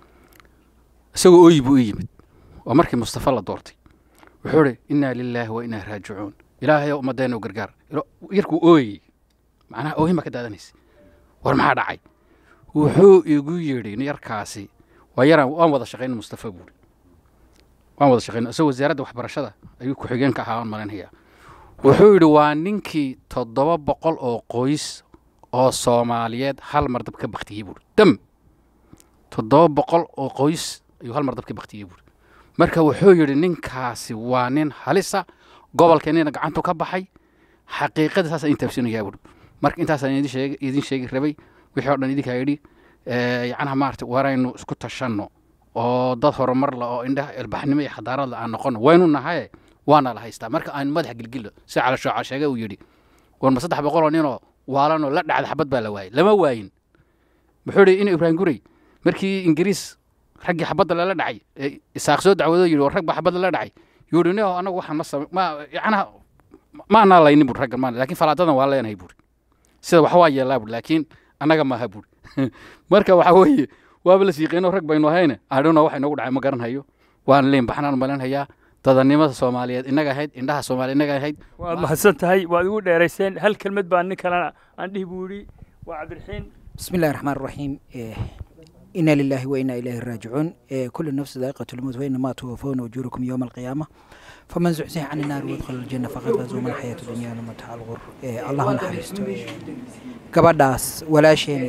isagoo ooyi buu ii yimid waa markii mustafa la doortay wuxuu idhi innaa lilaahi wa innaa raajicuun ilaahay oo ummaddeena u gargaar yarkuu ooyey macnaha oohin baa ka daadanaysa war maxaa dhacay wuxuu igu yidhi yarkaasi waa yaraan waan wada shaqayn mustafa buuri waan wada shaqayn isagoo wasaaradda waxbarashada ayuu ku-xigeenka ahaa aan malaynayaa wuxuu yidhi waa ninkii toddoba boqol oo qoys oo soomaaliyeed hal mar dab ka baktiyey buuri dam toddoba boqol oo qoys ayuu hal mar dab ka baktiyey buuri marka wuxuu yidhi ninkaasi waa nin halisa gobolkeennina gacantu ka baxay xaqiiqada saasaan idin taabsinayaa buuri marka intaasaan idin sheegi idin sheegi rabay wixii oo dhan idinkaa yidhi yacnaha maarata waraynu isku tashanno oo dad horumar la oo indhaha ilbaxnimo iyo xadaarad la aan noqono waynu nahaye waana la haystaa marka aan madaxa gilgilno si calashooca sheege uu yidhi war ma saddex boqoloo ninoo waalanoo la dhacda xabad baa la waayey lama waayin muxuu yidhi inu ibraahim gurey markii ingiriis raggii xabadda lala dhacay ee isaaq soo dacwado yidhi war rag baa xabadda la dhacay yuu yidhi nio anagu waxaan ma same ma yacnaha ma anaa laynin buuri raggan maan laakiin falaadadan waa leenahay buuri sida wax waa yeelaa buuri laakiin annaga maaha buuri marka waxa weeye waaba la siiqeeno rag baynu ahayne adhowna waxa inoogu dhacay ma garanhayo waan leen baxnaan malinhayaa dadanimada soomaaliyeed inaga ahayd indhaha soomaaliya inaga ahayd waad mahadsan tahay waad igu dheerayseen hal kelmad baa nin kalena aan dhihi buu yidhi waa cabdiraxiin بسم الله الرحمن الرحيم إيه إنا لله وإنا إليه راجعون إيه كل نفس ذائقة الموت وإنما توفون أجوركم يوم القيامة فمن زحزح عن النار وادخل الجنة فقد فاز وما الحياة الدنيا إلا متاع الغرور إيه الله نحرسته إيه gabadhaas walaasheen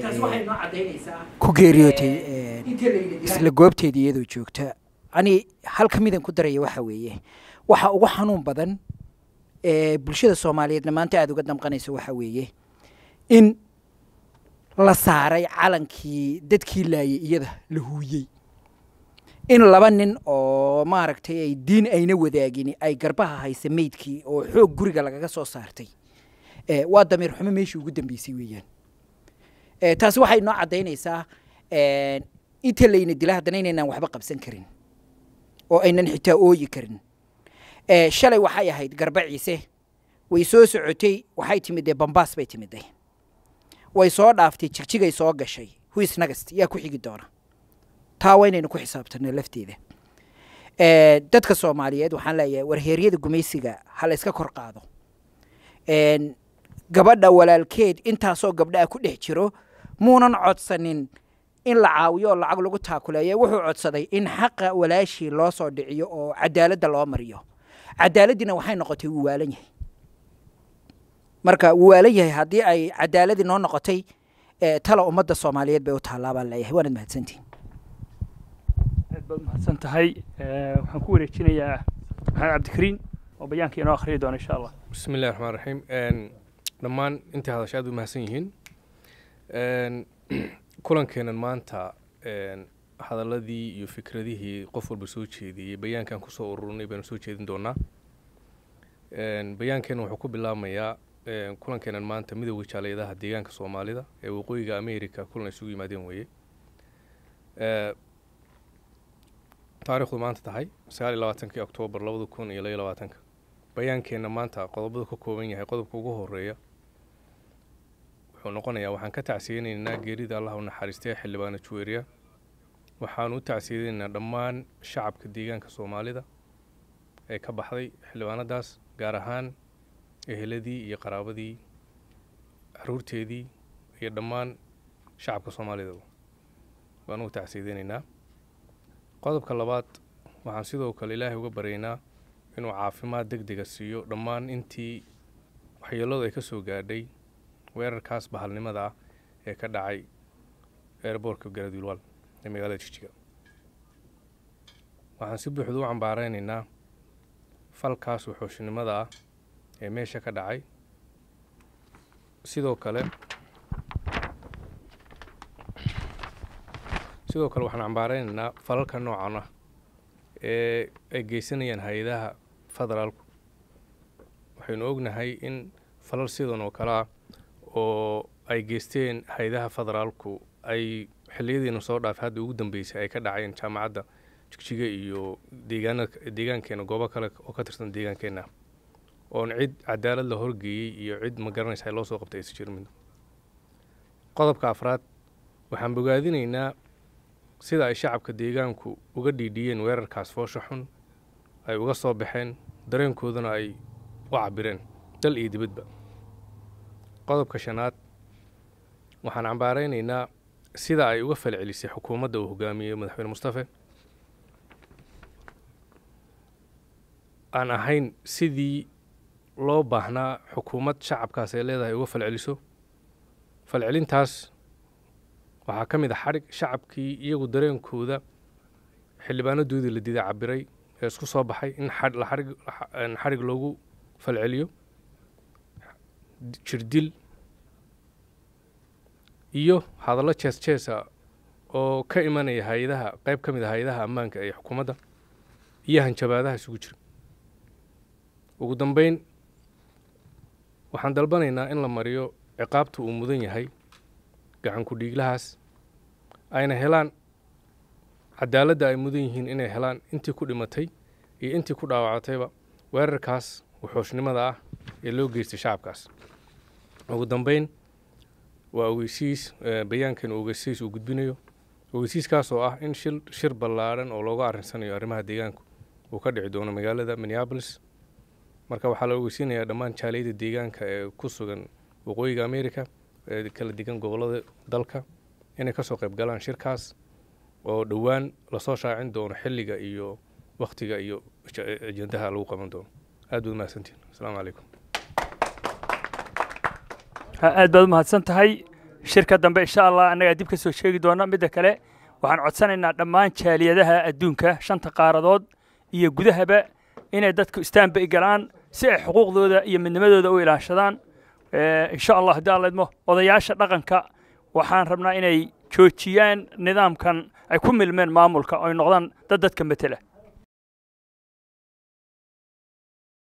ku geeriyootay isla goobteedii iyadoo joogta ani hal ka midan ku daraya waxa weeye waxa ugu xanuun badan ee bulshada soomaaliyeedna maanta aada uga damqanaysa waxa weeye in la saaray calankii dadkii laayay iyada la huuyey in laba nin oo maaragtay ay diin ayna wadaagin ay garbaha haysa meydkii oo xoog guriga lagaga soo saartay waa damiir xumo meeshii ugu dambeysay weeyaan taasi waxay noo caddaynaysaa inta layna dila haddana inaynaan waxba qabsan karin oo aynan xitaa ooyi karin shalay waxay ahayd garba ciise way soo socotay waxay timidee bambaas bay timiday way soo dhaaftay jigjigay soo gashay huis nagast yaa ku xigi doona taa waa inaynu ku xisaabtano lafteeda dadka soomaaliyeed waxaan leeyahay warheeryada gumaysiga ha la iska kor qaado gabadha walaalkeed intaasoo gabdhaha ku dhex jiro muunan codsanin in la caawiyo oo lacag lagu taakuleeyo wuxuu codsaday in xaqa walaashii loo soo dhiciyo oo cadaaladda loo mariyo cadaaladdiina waxay noqotay wuu waalan yahay marka wuu waalan yahay haddii ay cadaaladii noo noqotay tala ummadda soomaaliyeed bay u taallaa baan leeyahay waanad mahadsantihin aad baad mahadsan tahay waxaan ku wareejinayaa maxamed cabdikariin oo bayaanka inoo akhriyi doona insha allah بسم الله الرحمن الرحيم dhammaan intii hadasha aad u mahadsan yihiin kulankeenan maanta hadaladii iyo fikradihii qof walba soo jeediyey bayaankan kusoo ururnay baynu soo jeedin doonaa bayaankeena wuxuu ku bilaabmayaa een, kulankeenan maanta midowga jaaliyadaha deegaanka soomaalida ee waqooyiga america kulan ay isugu yimaadeen weeye Ee, taariikhdu maanta tahay sagaal iyo labaatankii oktoobar labada kun iyo laba iyo labaatanka bayaankeenna maanta qodobadu ka kooban yahay qodobka ugu horeeya wuxuu noqonayaa waxaan ka tacsiyeynaynaa geerida allah u naxariistay xildhibaana juweeriya waxaan u tacsiyeynaynaa dhammaan shacabka deegaanka soomaalida ee ka baxday xildhibaanadaas gaar ahaan eheladii iyo qaraabadii caruurteedii iyo dhammaan shacabka soomaalida waan ugu tacsiyeynaynaa qodobka labaad waxaan sidoo kale ilaahay uga baryaynaa inuu caafimaad deg dega siiyo dhammaan intii waxyeeladu ay ka soo gaadhay weerarkaas bahalnimada ah ee ka dhacay eerboorka garadwiilwal ee magaalada jijiga waxaan si buuxda u cambaareynaynaa falkaas wuxuushnimada ah ee meesha ka dhacay sidoo kale sidoo kale waxaan cambaareynayna falalka noocan ah ee ay geysanayaan hay-adaha federaalku waxaynu ognahay in falal sidan oo kale ah oo ay geysteen hay-adaha federaalku ay xilliyadiina soo dhaafay hadda ugu dambeysay ay ka dhaceen jaamacadda jigjiga iyo deegaana deegaankeena goobo kale oo ka tirsan deegaankeenna oon cid cadaalad la horgeeyey iyo cid ma garanaysa loo soo qabtay aysan jirin midna qodobka afraad waxaan bogaadinaynaa sida ay shacabka deegaanku uga dhiidhiyeen weerarkaas foosha xun ay uga soo baxeen dareenkoodana ay u cabireen dal iyo dibadba qodobka shanaad waxaan cambaareynaynaa sida ay uga falcelisay xukuumadda uu hogaamiyey madaxweyne mustafe aan ahayn sidii loo baahnaa xukuumad shacabkaas ay leedahay uga falceliso falcelintaas waxaa ka mid a xadhig shacabkii iyagu dareenkooda xildhibaanadoodii la diiday cabiray ee isku soo baxay in xadh- la xadhig la- xadhig loogu falceliyo jirdil iyo hadallo jees jeesa oo ka imanaya hay-adaha qayb ka mid a hay-adaha ammaanka ee xukuumadda iyo hanjabaadaha isugu jira ugu dambeyn waxaan dalbanaynaa in la mariyo ciqaabta uu mudan yahay gacan ku dhiiglahaas ayna helaan cadaaladda ay mudan yihiin inay helaan intii ku dhimatay iyo intii ku dhaawacatayba weerarkaas wuxuushnimada ah ee loo geystay shacabkaas ugu dambeyn waa ogeysiis eh, bayaankan ogeysiis uu gudbinayo ogeysiiskaas oo ah in shil shir ballaadhan oo looga arrinsanayo arrimaha deegaanku uu ka dhici doono magaalada minneapolis marka waxaa la ogeysiinayaa dhammaan jaaliyada deegaanka ee ku sugan waqooyiga america ee kala degan gobollada dalka inay kasoo qayb galaan shirkaas oo dhowaan lasoo shaacin doono xilliga iyo wakhtiga iyo aj- ajendaha lagu qaban doono aad baad mahadsantihin asalaamu calaykum Ha, aad baad u mahadsan tahay shirka dambe insha allah annagaa dib ka soo sheegi doona midda kale waxaan codsanaynaa dhammaan jaaliyadaha adduunka shanta qaaradood iyo gudahaba inay dadku istaanba galaan si ay xuquuqdooda iyo midnimadooda u ilaashadaan Eh, insha allah haddii alla idmo odayaasha dhaqanka waxaan rabnaa inay joojiyaan nidaamkan ay ku milmeen maamulka oo ay noqdaan dad dadka matela